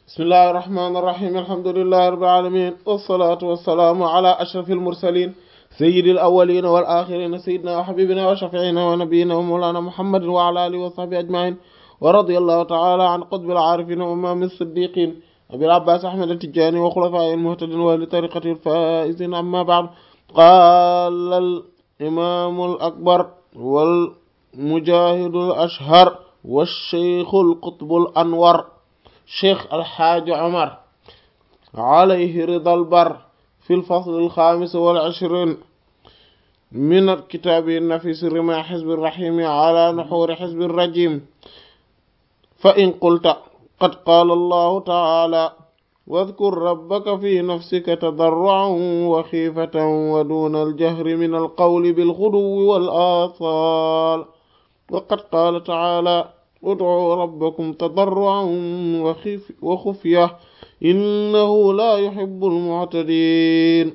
bismillahi irrahmani irrahim alhamdulillahi rabbil alamin wassalatu wassalaamu ala ashrafil mursalin sayyidil awwalina wal akhirina sayyidina wa habibina wa shafiina wa nabiyina wa mawlana muhammadin wa ala alihi wa sahbihi ajmain wa radiyallahu ta'ala an qutbil arifin wa imamil siddiqin abil abbas ahmad at-tijani wa khulafa'il muhtadin wa li tariqatil faizin amma ba'd qala al imam al akbar wal mujahidul ashhar wa shaykhul qutbul anwar cheikh alxaaji omar alayhi ridal bar fi lfasl alxamis wal ishrin min kitaabi nafis rima xizbi rahimi ala nuxuri xizbi rajim fa in qulta qad qaala allahu taala wadkur rabbaka fi nafsika tadarruan wa xiifatan wa duna aljahri min alqawli bilguduwi wal aasaal wa qad qaala taala ud'uu rabbakum tadarruan wa xufya innahu laa yuhibbul mu'tadiin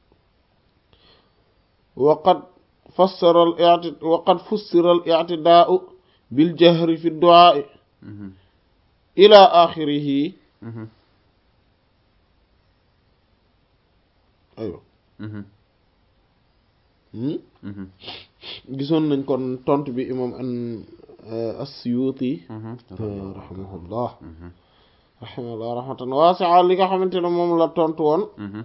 wa qad fassara al-i'ti wa qad fussira al-i'tidaa'u bil jahri fi du'aa'i ilaa aaxirihi aywa gisoon nañ kon tontu bi imam an as-Suyuti rahimahullah rahimahullah rahmatan waasi'a li nga xamante ne moom la tontu woon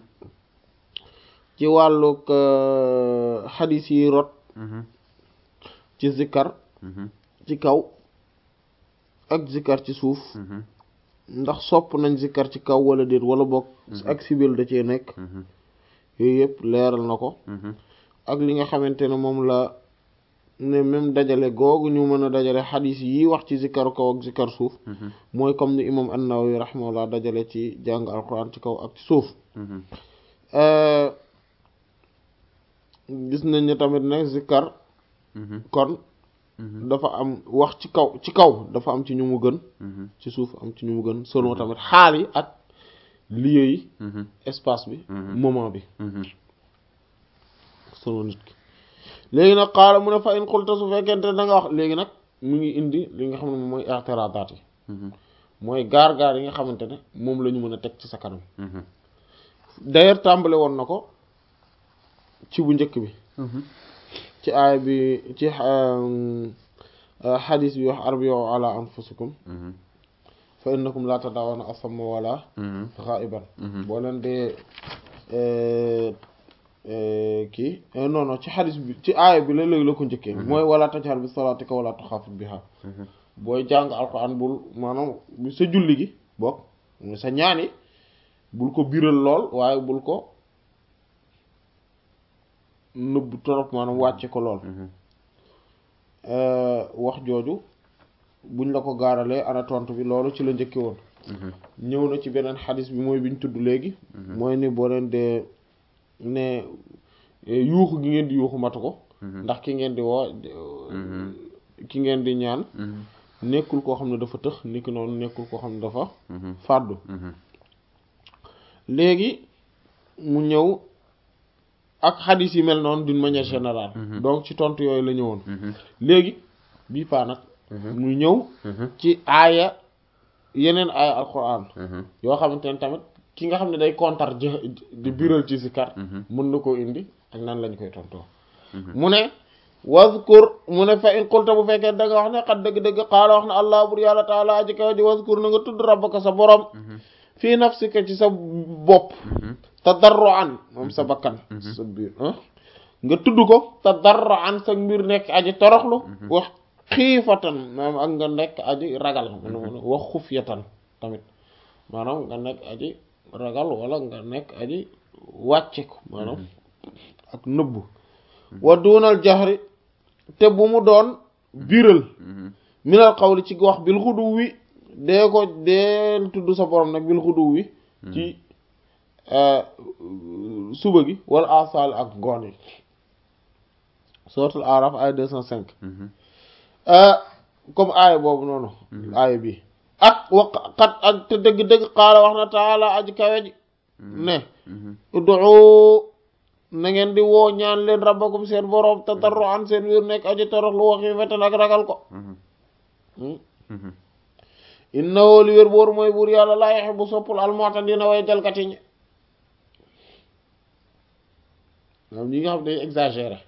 ci wàllug xadis yi rot ci zikkar ci kaw ak zikkar ci suuf ndax sopp nañ zikkar ci kaw wala déet wala bokk ak sibil da cee nekk yooyu yëpp leeral na ko ak li nga xamante ne moom la ne même dajale googu ñu mën a dajale xadis yi wax ci zikkar kaw ak zikkar suuf mooy comme ni imam an-Nawawi rahimahullah dajale ci jàng alquran ci kaw ak ci suuf gis nañ ne tamit ne zikkar kon dafa am wax ci kaw ci kaw dafa am ci ñu mu gën ci suuf am ci ñu mu gën selon tamit xaal yi ak lieu yi espace bi moment bi selon nit ki léegi nag xaala mu ne fa in xulta su fekkente da nga wax léegi nag mu ngi indi li nga xam ne moom mooy i'tiradaat yi mooy gaar-gaar yi nga xamante ne moom la ñu mën a teg ci sa kanam d'ailleurs tàmbale woon na ko ci bu njëkk bi ci aaya bi ci xadis bi wax arbi'u ala anfusikum fa innakum la tadawuna asamma wala ghaiban boo leen dee kii non non ci xadis bi ci aaya bi la léegi la ko njëkkee mooy wala tajhar bi salaatika wala tuxaafit biha booy jàng alxuraan bul maanaam sa julli gi bokk sa ñaani bul ko biral lool waaye bul ko nëbb torop maanaam wàcce ko lool wax jooju buñ la ko gaaralee ana tontu bi loolu ci la njëkke woon ñëw na ci beneen xadis bi mooy biñ tudd léegi mooy ni boo leen dee ne yuuxu gi ngeen di yuuxu matu ko ndax ki ngeen di woo ki ngeen di ñaan nekkul koo xam ne dafa tëx niki noonu nekkul koo xam ne dafa fàddu léegi mu ñëw ak xadis yi mel noonu d'une manière générale donc ci tontu yooyu la ñëwoon léegi bii paa nag mu ñëw ci aaya yeneen aaya alquran yoo xamante ne tamit ki nga xam ne day kontar jë di biral ci zikar mën na koo indi ak nan lañ koy tontoo mu ne wazkur mu ne fa in qulta bu fekkee da nga wax ne xat dëgg-dëgg xaala wax ne allah bur yàlla taala aji kaw ji wazkur na nga tudd rabbaka sa borom fii nafsika ci sa bopp tadarruan moom sa bakkan sa biir nga tudd ko tadarruan sa mbir nekk aji toroxlu wax xiifatan maanaam ak nga nekk aji ragal wax xufyatan tamit maanaam nga nekk aji ragal wala nga nekk aji wàcce ko maanaam ak nëbbu wa duunal jaxri te bu mu doon biral minal xawli ci wax bil xudu wi dee ko dee tudd sa borom nag bil xudu wi ci suba gi wala asal ak ngoon yi suratul araf ay deux cent cinq comme aaya boobu noonu aaya bi ak waqat ak te dëgg-dëgg xaala wax na taala aji kawe ji ne ud'u na ngeen di woo ñaan leen rabbakum seen boroom tadarruan seen wiir nekk aji torox lu waxi fetan ak ragal ko innahu li wér booru mooy buur yàlla laa yuhibbu soppul al-mu'tadina way jalkati ñi moom ñi nga xam day exagéré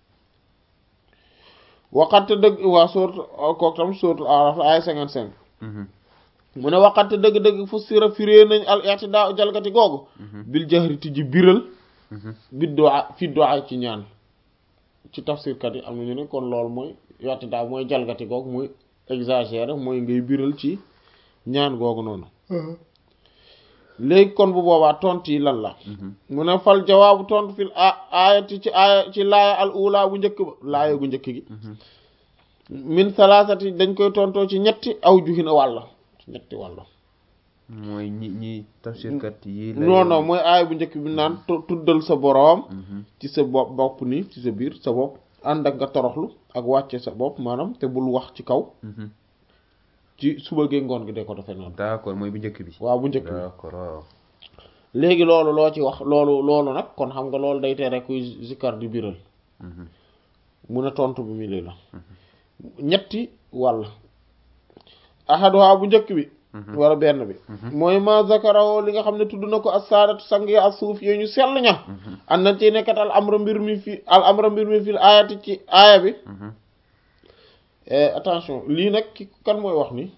waxante dëgg waa sourate kooku tam sourate Araf la ay cinquante cinq mu ne waxante dëgg-dëgg fu sira firée nañ al i'tidaa jalgati googu bil jahri tijji biral bi du'a fi du'a ci ñaan ci tafsirkat yi am na ñu ne kon loolu mooy i'tidaa mooy jalgati googu mooy exagéré mooy ngay biral ci ñaan googu noonu léegi kon bu boobaa tontu yi lan la mu ne fal jawaabu tontu fil aayati ci aaya ci laaya al ula bu njëkk ba laaya gu njëkk gi min salaasati dañ koy tontoo ci ñetti aw juhina wàll ci ñetti wàll mooy ñi ñi tafsirkat yi non non mooy aaya bu njëkk bi naan tuddal sa boroom ci sa bopp bopp nii ci sa biir sa bopp ànd ak nga toroxlu ak wàcce sa bopp maanaam te bul wax ci kaw ci suba gee ngoon gi de ko defee noonu d'accord mooy bu njëkk bi waaw bu njëkk bi d'accord waaw léegi loolu loo ci wax loolu loolu nag kon xam nga loolu day tere kuy zikkar di biral mun a tontu bi mu lii la ñetti wàll ahaduha bu njëkk bi wala benn bi mooy ma zakarawo li nga xam ne tudd na ko as-saadatu sang ya as-suuf yooyu ñu sell ña an na ci nekkat al amra mbir mi fi al amra mbir mi fi aayati ci aaya bi attention lii nag ki kan mooy wax ni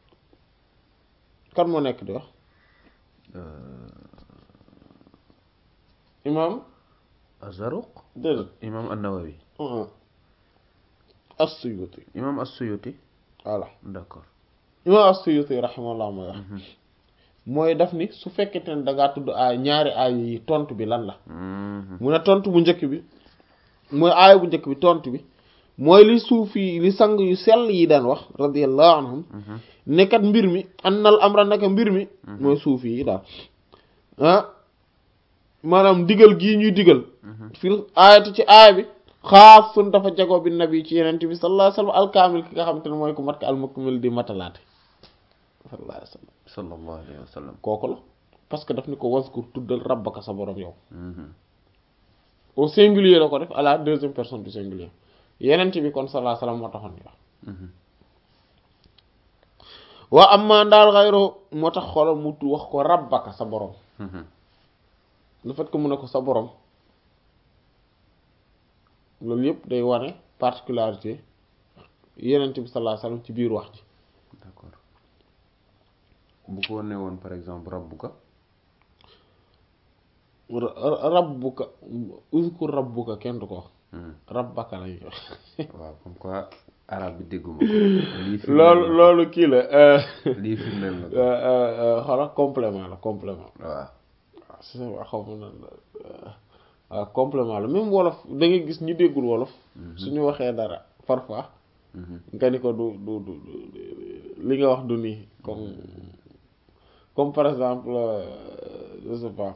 kan moo nekk di wax imam Azaruq déedéet imam an-Nawawi as-Suyuti imam as-Suyuti voilà d'accord imam as-Suyuti rahimahullah mooy wax mooy daf ni su fekkente ne da ngaa tudd aay ñaari aay yi tontu bi lan la mu ne tontu bu njëkk bi mooy aaya bu njëkk bi tontu bi mooy li suufi li sang yu sell yi daan wax radiyallahu anhum nekkat mbir mi annal amra naka mbir mi mooy suufi yi daal ah maanaam digal gii ñuy digal fil aayati ci aaya bi xaasun dafa jagoo bi nabi ci yenente bi sallallahu alayhi wasallam alkaamil ki nga xam te ne mooy ku mat ka almukmil di matalaate sallallahu alayhi wasallam sallallahu alayhi wa sallam kooku la parce que daf ni ko waskur tuddal rabbaka sa borom yow au singulier la ko def à la deuxième personne du singulier yenent bi kon sallallahu alayhi wasallam moo taxoon ñu wax waa amma ndaal xayro moo tax xoolal mu wax ko rabbaka sa borom le fait que mu ne ko sa borom loolu yëpp day wane particularité yenent bi sallallahu alayhi wasallam ci biir wax ji d'accord bu ko ne woon par exemple rabbuka rabbuka uzkur rabbuka kenn du ko wax rabbaka lañuy wax waaw comme quoi arabe bi dégguma ko lii firndeel loolu na loolu kii la ko. lii firndeel na ko xoolal complément la complément waaw waaw si sa xaw ma nan la waaw complément la même wolof da ngay gis ñi déggul wolof suñu waxee dara parfois nga ni ko du du du du- li nga wax du nii comme comme par exemple euh, je sais pas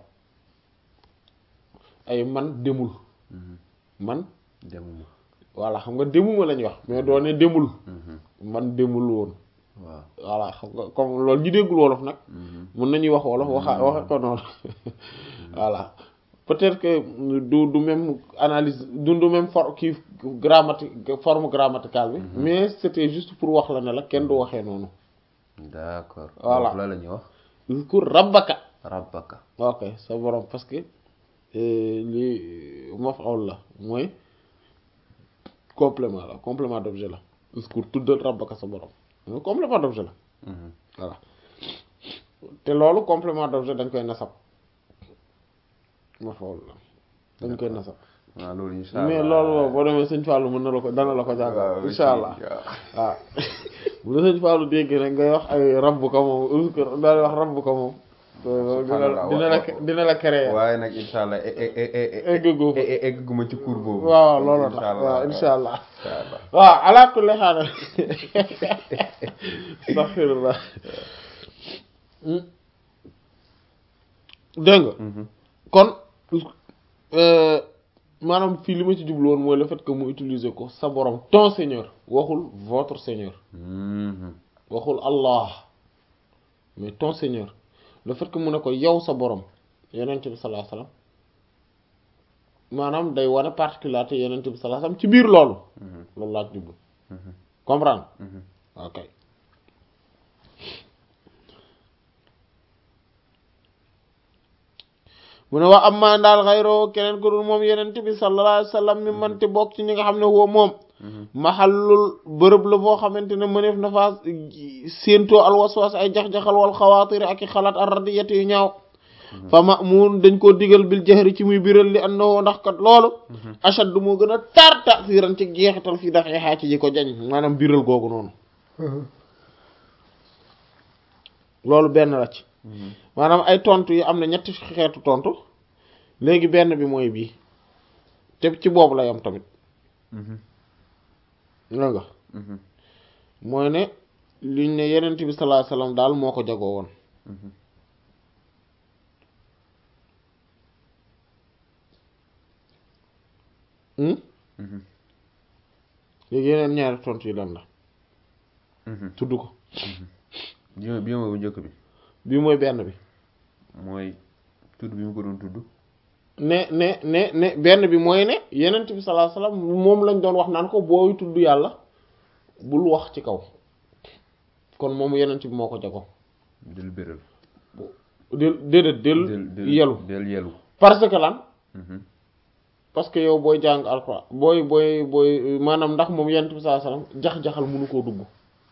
ay man demul man demuma voilà xam nga demuma lañuy wax mais doo ne demul man demul woon waaw voilà xam nga comme loolu ñi déggul wolof nag mën nañuy wax wolof waxa waxe ko noonu voilà peut-être que du du même analyse du du même for kii grammatique forme grammaticale bi mais c'était juste pour wax la ne la kenn du waxee noonu d'accord Voilà. foofu la la ñuy wax uzkur rabbaka rabbaka ok sa borom parce que euh, li maf'ul la mooy complément la complément d'objet la uzkur tuddal rabbaka sa borom mooy complément d'objet la voilà te loolu complément d'objet dañ koy nasab maf'ul la dañ koy nasab waaw loolu insha allah mais loolu moom boo demee sëñ Fallou mën na la ko dana la ko jàngal insha allah waaw bu la sëñ Fallou dégg rek ngay wax ay rabbu ko moom uzkur daal wax rabbu ko moom dina la dina la dina la créer waaye nag insha allah e- e- e- e- e- eggagoo fa. e- e- egguma ci cours boobu waaw loolu tax Insha allah. waaw insha allah insha allah waaw ala kulli haal astaghfirullah dégg nga kon euh, maanaam fii li ma ci jublu woon mooy le fait que mu utiliser ko sa borom ton seigneur waxul votre seigneur Mhm. waxul Allah mais ton seigneur le fait que mu ne ko yow sa borom yonent bi sallallahu alayhi wasallam maanaam day wane particularité yonent bi sallallahu alayhi wasallam ci biir loolu loolu laa ci jublu comprendre ok mu ne wa amma daal xayroo keneen ko dul moom yenente bi sallallahu alayhi wa sallam mi mante bokk ci ñi nga xam ne woo moom maxallul bërëb la boo xamante ne mëneef na faa séentoo alwaswas ay jax-jaxal wal xawaatiri ak i xalaat ar radiyat yu ñaaw fa mamun dañ koo digal bil jahri ci muy biral li annahu ndax kat loolu ashaddu moo gën a tar tasiran ci jeexital fii dafay xaa ci ji ko jañ maanaam biral googu noonu loolu benn la ci maanaam ay tontu yi am na ñetti xeetu tontu léegi benn bi mooy bii te ci boobu lay am tamit la nga mooy ne liñ ne yenent bi sallallahu alayhi wasallam daal moo ko jagoo woon léegi yeneen ñaari tontu yi lan la tudd ko bi bi mooy bu njëkk bi bii mooy benn bi mooy tudd bi mu ko doon tudd ne ne ne ne benn bi mooy ne yenent bi sallallahu alayhi wasallam moom lañ doon wax naan ko booy tudd yàlla bul wax ci kaw kon moom yenent bi moo ko jago del béral del déedéet del yelu del yelu parce que lan parce que yow booy jàng alxuraan booy booy booy maanaam ndax moom yenent bi sallallahu alayhi wasallam jax-jaxal mënu koo dugg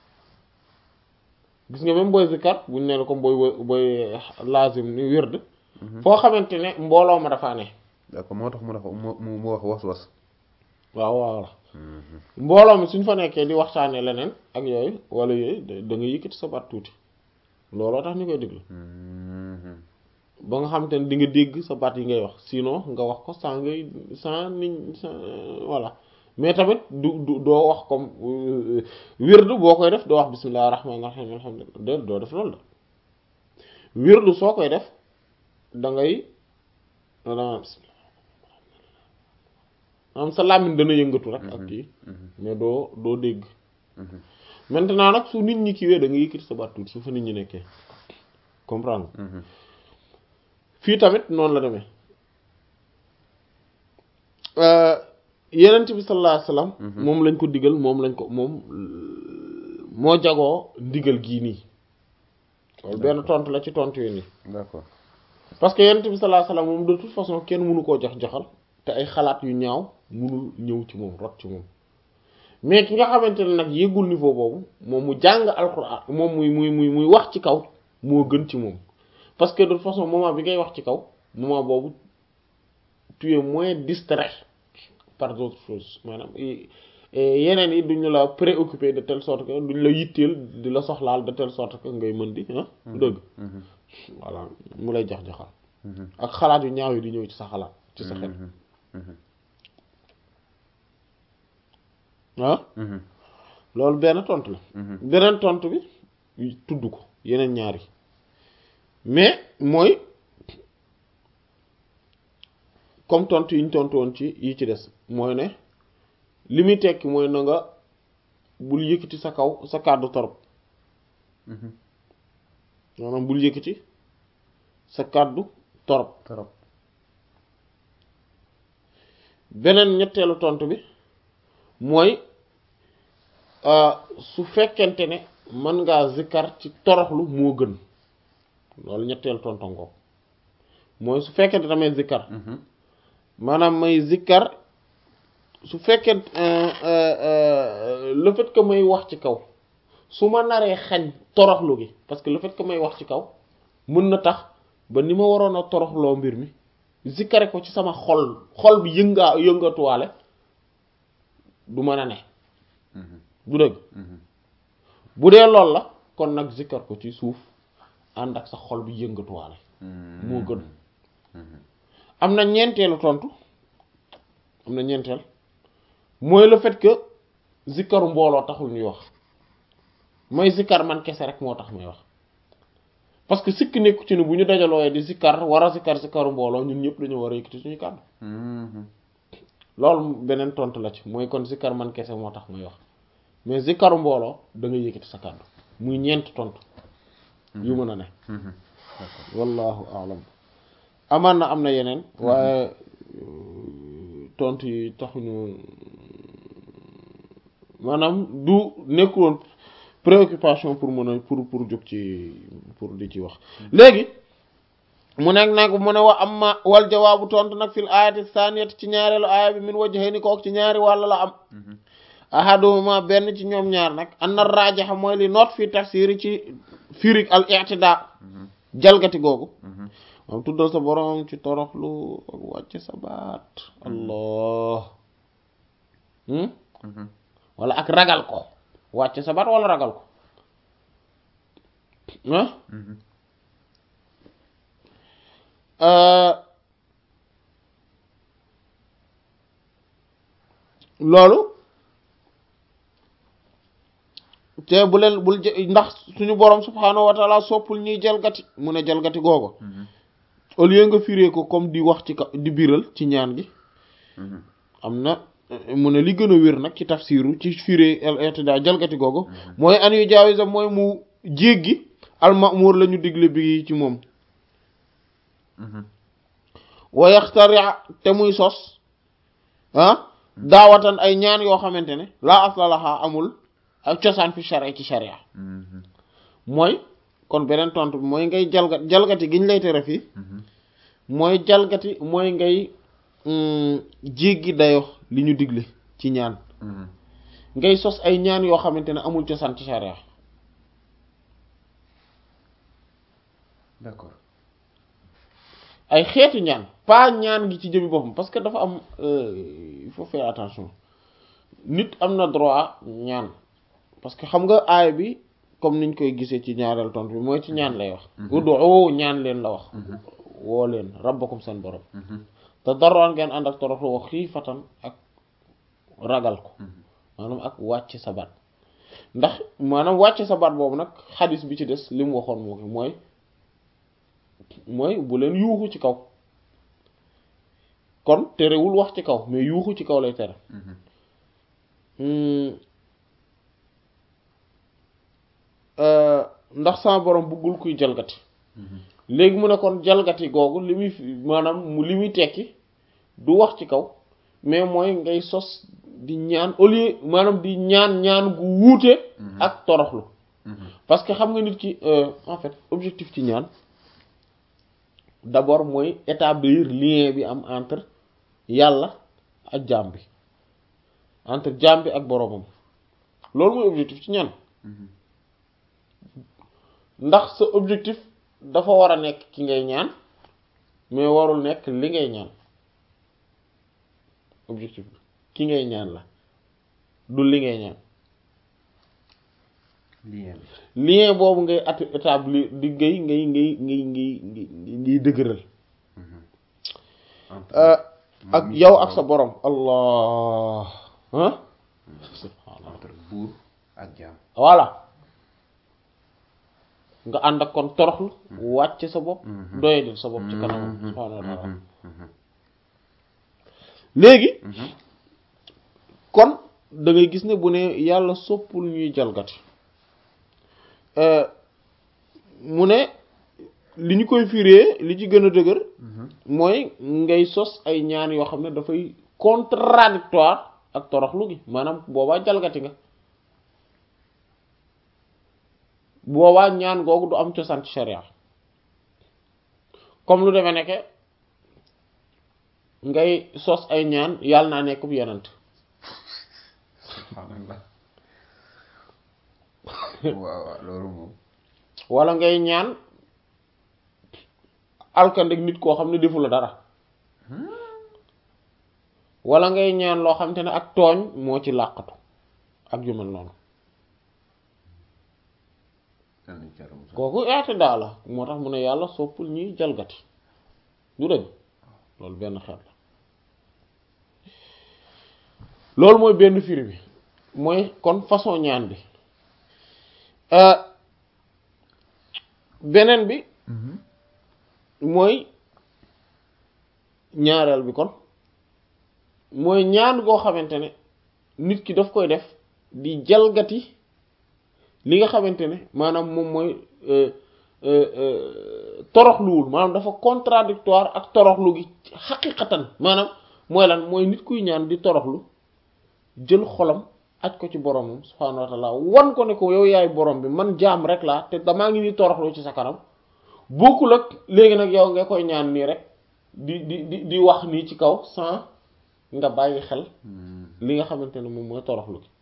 gis nga même booy zikar buñ ne la comme booy booy lazim ni wird foo xamante ne mbooloo ma dafa ne d'accord moo tax mu dafa mu mu wax was was waaw waaw la mbooloo mi suñ fa nekkee di waxtaanee leneen ak yooyu wala yooyu da nga yëkkati sa baat tuuti looloo tax ñu koy déglu ba nga xamante ne di nga dégg sa baat yi ngay wax sinon nga wax ko sans ngay sans niñ sans voilà mais tamit du du doo wax comme wirdu boo koy def doo wax bismillahir rahmanir rahim alhamdulillah doo def loolu la wirdu soo koy def da ngay dana bismillah am sa làmmiñ dana yëngatu rek ak kii mais doo doo dégg maintenant nag su nit ñi kiiwee da nga yëkkati sa baat tuuti su fa nit ñi nekkee comprendre fii tamit noonu la demee yenent bi sallallahu alayhi wasallam moom lañ ko digal moom lañ ko moom moo jagoo ndigal gii nii loolu benn tontu la ci tontu yi nii d'accord parce que yenent bi sallallahu alayhi wasallam moom de toute façon kenn mënu koo jox joxal te ay xalaat yu ñaaw mënul ñëw ci moom rot ci moom mais ki nga xamante ne nag yëgul niveau boobu moom mu jàng alxuraan moom muy muy muy muy wax ci kaw moo gën ci moom parce que de toute façon moment bi ngay wax ci kaw moment boobu tu es moins distrait par d'autres choses maanaam yeneen yi duñu la préoccupé de telle sorte que duñu la yitteel di la soxlaal de telle sorte que ngay mën di ah dëgg voilà mu lay jax-jaxal ak xalaat yu ñaaw yi di ñëw ci sa xalaat ci sa xel ah loolu benn tontu la beneen tontu bi tudd ko yeneen ñaari mais mooy comme tontu yi ñu tontu woon ci yi ci des mooy ne li muy tekki mooy na nga bul yëkkati sa kaw sa kàddu torop maanaam bul yëkkati sa kàddu torop torop beneen ñetteelu tontu bi mooy su fekkente ne mën ngaa zikkar ci toroxlu moo gën loolu ñetteelu tontu ngoo mooy su fekkente damay zikkar maanaam may zikkar su fekkee le fait que may wax ci kaw su ma naree xañ toroxlu gi parce que le fait que may wax ci kaw mën na tax ba ni ma waroon a toroxloo mbir mi zikkare ko ci sama xol xol bi yëngaa yëngatuwaale du mën a ne du dëgg bu dee lool la kon nag zikkar ko ci suuf ànd ak sa xol bi yëngatuwaale moo gën am na ñeenteelu tontu am na ñeenteel mooy le fait que zikkaru mbooloo taxul ñuy wax mooy zikkar man kese rek moo tax may wax parce que sikk nekku ci ne bu ñu dajalooyee di zikkar war a zikkar zikkaru mbooloo ñun ñëpp dañoo war a yëkkati suñu kàddu loolu beneen tontu la ci mooy kon zikkar man kese moo tax may wax mais zikkaru mbooloo da nga yëkkati sa kàddu muy ñeent tontu yu mën a ne wallahu a'lam amaan na am na yeneen waaye tontu yi taxuñu maanaam du nekkuloon préoccupation pour mën a pour pour jóg ci pour di ci wax léegi mu nekk nag mu ne wa amma wal jawaabu tontu nag fil ayati saniyati ci ñaareelu aaya bi min wajhayni kook ci ñaari wàll la am ahaduhuma benn ci ñoom ñaar nag anna rajaxa mooy li noot fi tafsiri ci firig al i'tida jalgati googu moom tuddal sa borom ci toroxlu ak wàcce sa baat allah wala ak ragal ko wàcce sa baat wala ragal ko ah loolu te bu leen bul ndax suñu borom subhaanahu wa taala soppul ñuy jalgati mu ne jalgati googu au lieu nga firee ko comme di wax ci ka di biral ci ñaan gi am na mu ne li gën a wér nag ci tafsiru ci firee al i'tida jalgati googu mooy an yu jaawisa mooy mu jéggi al ma'mur la ñu digle bi ci moom wa yaxtari te muy sos ah daawatan ay ñaan yoo xamante ne laa aslalaha amul ak cosaan fi sharia ci sharia mooy kon beneen tontu bi mooy ngay jalgat jalgati giñ lay tere fii mooy jalgati mooy ngay jéggi dayo li ñu digle ci ñaan ngay sos ay ñaan yoo xamante ne amul cosaan ci sharia d'accord ay xeetu ñaan pas ñaan gi ci jëmi boppam parce que dafa am il faut faire attention nit am na droit ñaan parce que xam nga aay bi comme niñ koy gisee ci ñaareel tontu bi mooy ci ñaan lay wax ud'u ñaan leen la wax woo leen rabbakum seen borom te daroon ngeen ànd ak toroxlu wax xiifatan ak ragal ko maanaam ak wàcc sa baat ndax maanaam wàcc sa baat boobu nag xadis bi ci des li mu waxoon moo mooy mooy bu leen yuuxu ci kaw kon terewul wax ci kaw mais yuuxu ci kaw lay tere ndax sama borom bëggul kuy jalgati léegi mu ne kon jalgati googu li muy maanaam mu li muy tekki du wax ci kaw mais mooy ngay sos di ñaan au lieu maanaam di ñaan ñaan gu wuute ak toroxlu parce que xam nga nit ki en fait objectif ci ñaan d'abord mooy établir lien bi am entre yàlla ak jaam bi entre jaam bi ak boroomam loolu mooy objectif ci ñaan ndax sa objectif dafa war a nekk ki ngay ñaan mais warul nekk li ngay ñaan objectif bi ki ngay ñaan la du li ngay ñaan lien lien boobu ngay at établir di ngay ngay ngay ngay ngay ngay dëgëral ak yow ak sa borom allah ah subhaanallah entre buur ak jaam voilà nga ànd ak kon toroxlu wàcc sa bopp doyadil sa bopp ci kanamam subhaanahu wa taala léegi kon da ngay gis ne bu ne yàlla soppul ñuy jalgati mu ne li ñu koy firee li ci gën a dëgër mooy ngay sos ay ñaan yoo xam ne dafay contradictoire ak toroxlu gi maanaam boobaa jalgati nga boobaa ñaan googu du am cosaan ci sharia comme lu demee nekke ngay sos ay ñaan yàlla naa nekk bu yenant subhaanallah waaw waaw loolu moom wala ngay ñaan alkandek nit koo xam ne defu la dara wala ngay ñaan loo xam te ne ak tooñ moo ci làqatu ak yu mel noonu kooku eete daa la moo tax mu ne yàlla soppul ñuy jalgati du dëgg loolu benn xeet la loolu mooy benn firi bi mooy kon façon ñaan bi beneen bi mooy ñaareel bi kon mooy ñaan goo xamante ne nit ki daf koy def di jalgati li nga xamante ne maanaam moom mooy toroxluwul maanaam dafa contradictoire ak toroxlu gi xaqiqatan maanaam mooy lan mooy nit kuy ñaan di toroxlu jël xolam aj ko ci boromam subhaanahu wa taala wan ko ne ko yow yaay borom bi man jaam rek laa te damaa ngi ni toroxlu ci sa kanam bokkul ak léegi nag yow nga koy ñaan nii rek di di di di wax nii ci kaw sans nga bàyyi xel li nga xamante ne moom mooy toroxlu gi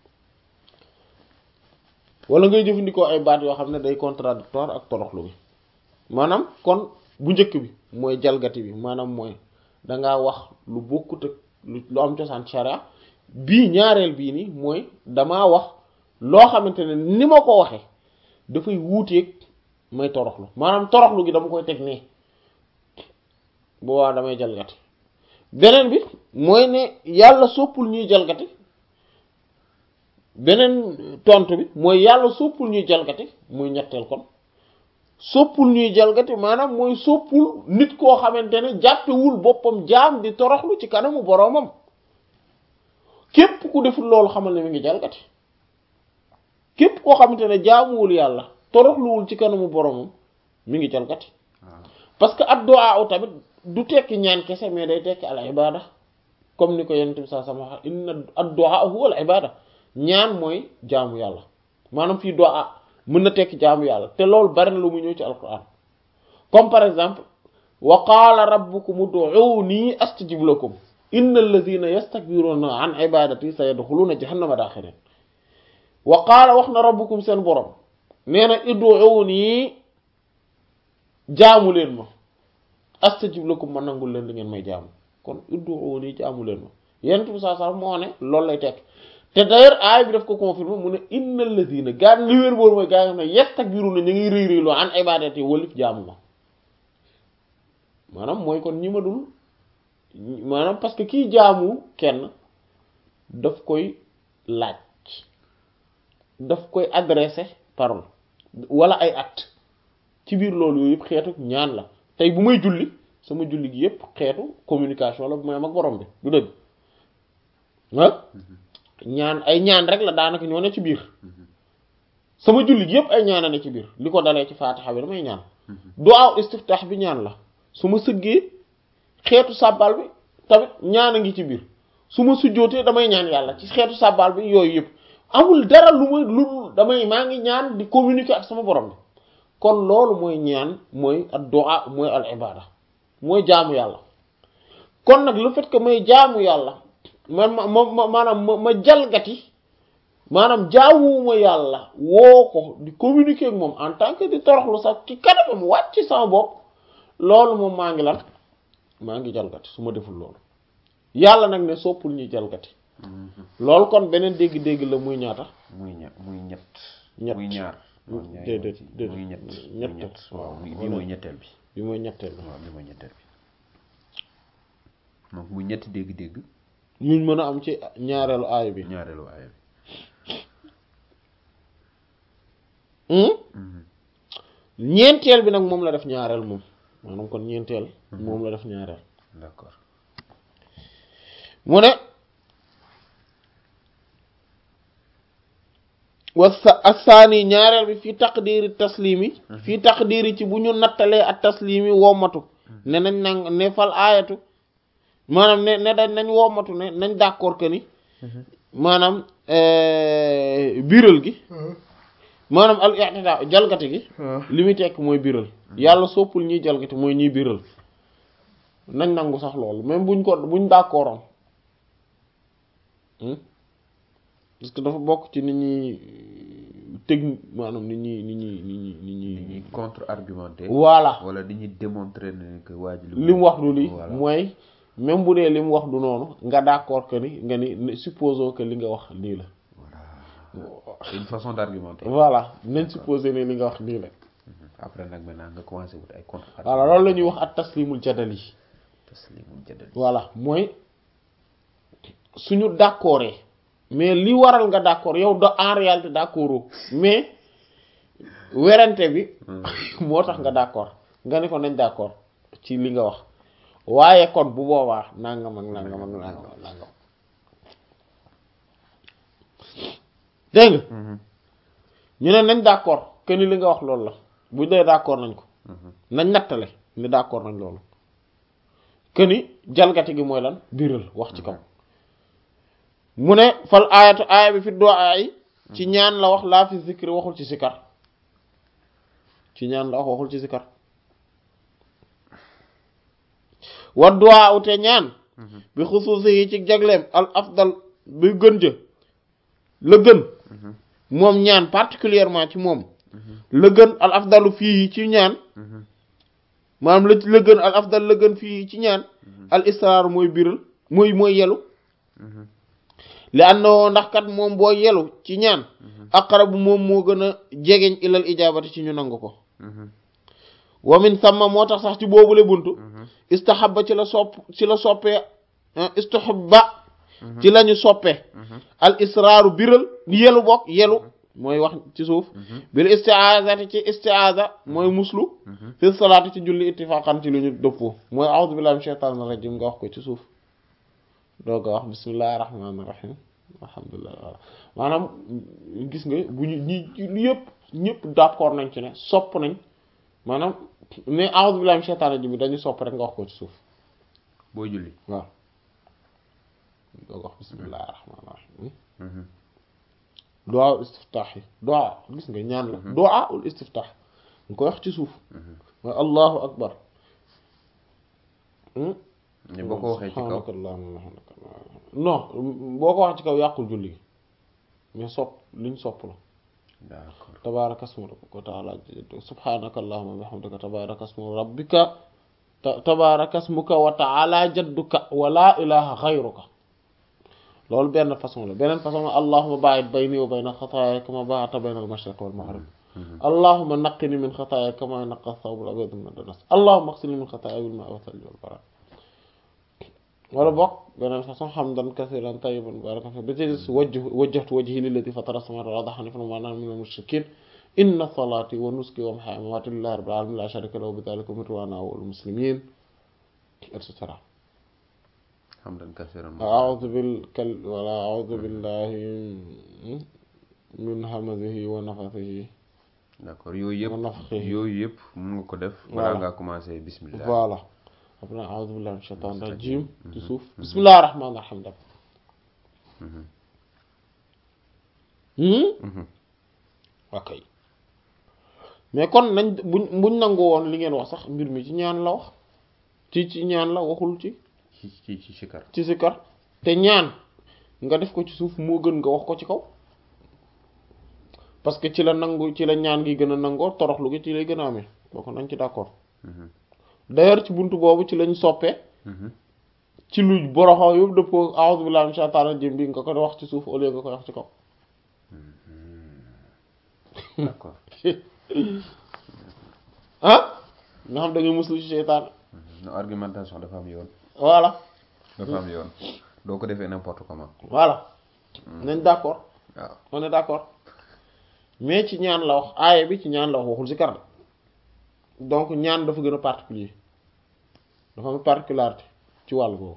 wala ngay jëfandikoo ay baat yoo xam ne day contradictoire ak toroxlu gi maanaam kon bu njëkk bi mooy jalgati bi maanaam mooy dangaa wax lu bokkut ak lu am cosaan sharia bii ñaareel bii nii mooy damaa wax loo xamante ne ni ma ko waxee dafay wuuteeg may toroxlu maanaam toroxlu gi dama koy teg nii boobaa damay jalgati beneen bi mooy ne yàlla soppul ñuy jalgati beneen tontu bi mooy yàlla soppul ñuy jalgati muy ñetteel kon soppul ñuy jalgati maanaam mooy soppul nit koo xamante ne jàppewul boppam jaam di toroxlu ci kanamu boroomam képp ku deful loolu xamal ne mi ngi jalgati képp koo xamante ne jaamuwul yàlla toroxluwul ci kanamu boroomam mi ngi jalgati parce que addu'a tamit du tekki ñaan kese mais day tekki al ibada comme ni ko yonent bi saa sama wax inna addu'a huwa al ibada ñaan mooy jaamu yàlla maanaam fii du'a mën na tekki jaamu yàlla te loolu bari na lu mu ñëw ci alquran comme par exemple wa qaala rabbukum ud'uuni astajib lakum inna alladhina yastakbiruna an ibadati sayadkhuluna jahannama dakhirin wa qaala wax na rabbukum seen borom nee na ud'uuni jaamu leen ma astajib lakum ma nangul leen li ngeen may jaamu kon ud'uuni jaamu leen ma yent bi saa saa moo ne loolu lay tekk te d'ailleurs aay bi daf ko confirmer mu ne innal ladina gaa li wér boor mooy gaa yi xam ne yastakbiruna ñu ngi rëy rëyloo an ibadati walif jaamu ma maanaam mooy kon ñi ma dul maanaam parce que kii jaamu kenn daf koy laaj daf koy adressé parole wala ay acte ci biir loolu yooyu yëpp xeetu ñaan la tey bu may julli sama julli gi yëpp xeetu communication la bu may am ak borom bi du dëgg ah ñaan ay ñaan rek la daanaka ñoo ne ci biir sama julli gi yëpp ay ñaan a ne ci biir li ko dalee ci faatixa bi damay ñaan du'a istiftaax bi ñaan la su ma sëggee xeetu sàbbal bi tamit ñaan a ngi ci biir su ma sujjootee damay ñaan yàlla ci xeetu sàbbal bi yooyu yëpp amul dara lu ma lu damay maa ngi ñaan di communiquer ak sama borom bi kon loolu mooy ñaan mooy ad-du'a mooy al ibada mooy jaamu yàlla kon nag le fait que may jaamu yàlla man ma ma maanaam ma ma jalgati maanaam jaamuwuma yàlla woo ko di communiquer ak moom en tant que di toroxlu sax ci kanamam wàcc sama bopp loolu moom maa ngi lan maa ngi jalgati su ma deful loolu yàlla nag ne soppul ñuy jalgati loolu kon beneen dégg-dégg la muy ñaata muy ña muy ñett ñett muy ñaar déedéet déedéet muy ñett ñett muy ñett waaw waaw bii mooy ñetteel bi bi mooy ñetteel la waaw bi mooy ñetteel bi donc muy ñetti dégg-dégg yuñ mën a am ci ñaareelu aaya bi ñaareelu aaya bi ñeenteel bi nag moom la def ñaareel moom maanaam kon ñeenteel moom la def ñaareel d'accord mu ne wa sa assaani ñaareel bi fii taqdiri taslimi fii taqdiri ci bu ñu nattalee ak taslimi wommatu ne nañ nang ne fal aayatu maanaam ne ne dañ nañ wommatu ne nañ d'accord que ni maanaam biral gi maanaam al i'tida jalgati gi li muy tekk mooy biral yàlla soppul ñuy jalgati mooy ñuy biral nañ nangu sax loolu même buñ ko buñ d'accordoon parce que dafa bokk ci nit ñi technique maanaam nit ñi nit ñi nit ñi nit ñi dañuy contre argumenter voilà wala dañuy démontrer ne que waa ji li mu wax du lii voilà mooy même bu dee li mu wax du noonu nga d'accord que ni nga ni supposons que li nga wax lii la c'est une façon d'argumenter voilà nañ supposer ne li nga wax nii la après nag maintenant nga commencé wut ay contre voilà loolu la ñuy wax at taslimul jadali taslimul jadali voilà mooy suñu d'accordé mais li waral nga d'accord yow da en réalité d'accord mais werante bi moo tax nga d'accord nga ni ko nañ d'accord ci li nga wax waaye kon bu boobaa nangam ak nangam ak nangam ak nangam dégg nga ñu ne nañ d'accord que ni li nga wax loolu la bu dee d'accord nañ ko nañ nattale ni d'accord nañ loolu que ni jalgati gi mooy lan biral wax ci kaw mu ne fal aayatu aaya bi fi du'a yi ci ñaan la wax laa fi zikri waxul ci sikar ci ñaan la wax waxul ci sikar wa du'a ute ñaan bi xusuusi yi ci jagleem al afdal bi gën jë la gën moom ñaan particulièrement ci moom la gën al afdalu fii ci ñaan maanaam la la gën al afdal la gën fii ci ñaan al israar mooy biral mooy mooy yelu li àndoo ndax kat moom boo yelu ci ñaan aqrabu moom moo gën a jegeñ ilal ijaabati ci ñu nangu ko wa min samma moo tax sax ci boobule buntu istahabba ci la sopp ci la soppee istahabba ci lañu soppe al israaru biral yelu bokk yelu mooy wax ci suuf bil isti'azati ci isti'aza mooy muslu fi salaati ci julli ittifaqan ci lu ñu dëppoo mooy a'udhu billahi minash shaitanir rajim nga wax ko ci suuf doo nga wax bismillahir rahmanir rahim alhamdulillah maanaam gis nga bu ñu ñi yëpp ñëpp d'accord nañ ci ne sopp nañ maanaam ne a'udhu billahi minash shaitanir rajim bi dañu sopp rek nga wax ko ci suuf booy julli waaw doo nga wax bismillahir rahmanir rahim du'a ul istiftah yi du'a gis nga ñaan la du'a ul istiftah nga koy wax ci suuf mooy allahu akbar ne boo ko waxee ci kaw non boo ko wax ci kaw yàqul julli gi mais sopp liñ sopp la d'accord tabaraka asmu rabbika wa ta'ala subhanaka allahumma wa bihamdika tabaraka asmu rabbika tabaraka asmuka wa ta'ala jadduka wa la ilaha ghayruka loolu benn façon la beneen façon la allahumma ba'id bayni wa bayna khataaya kama ba'adta bayna al-mashriq wal maghrib allahumma naqqini min khataaya kama yanqa ath-thawb al-abyad min ad-danas allahumma ighsilni min khataaya bil ma'i wath-thalji wal barad wala bokk beneen façon hamdan kathiran tayyiban mubarakan fi bi ci wajjahtu wajhi lilladhi fatara as-samawati wal arda hanifan wa ma ana mina al-mushrikin inna salati wa nusuki wa mahyaya wa mamati lillahi rabbil alamin la sharika lahu bi dhalika umirtu wa ana awwalul muslimin et cetera hamdan kathiran أعوذ بالكل ولا أعوذ بالله من همزه ونفثه d'accord yooyu yëpp ونفخه yooyu yëpp mun nga ko def Voilà. balaa ngaa commencé bismillah voilà après أعوذ بالله من الشيطان الرجيم ci suuf بسم الله الرحمن الرحيم def ok mais kon nañ buñ buñ nangu woon li ngeen wax sax mbir mi ci ñaan la wax ci ci ñaan la waxul ci ci ci ci sikar ci sikar te ñaan nga def ko ci suuf moo gën nga wax ko ci kaw parce que ci la nangu ci la ñaan gi gën a nangoo toroxlu gi ci lay gën a amee boo ko nañ ci d'accord d'ailleurs ci buntu boobu ci lañ soppee ci lu boroxaw yëpp dëppoo a'udhu billahi minash shaitanir rajim bi nga ko wax ci suuf au lieu nga ko wax ci kaw d'accord ah nga xam da ngay muslu ci seytaan no argumentation dafa am yoon voilà dafa am yoon doo ko defee n'importe comment voilà nañ d'accord waaw on est d'accord mais ci ñaan la wax aaya bi ci ñaan la wax waxul zikar de donc ñaan dafa gën a particulier dafa am particularité ci wàll boobu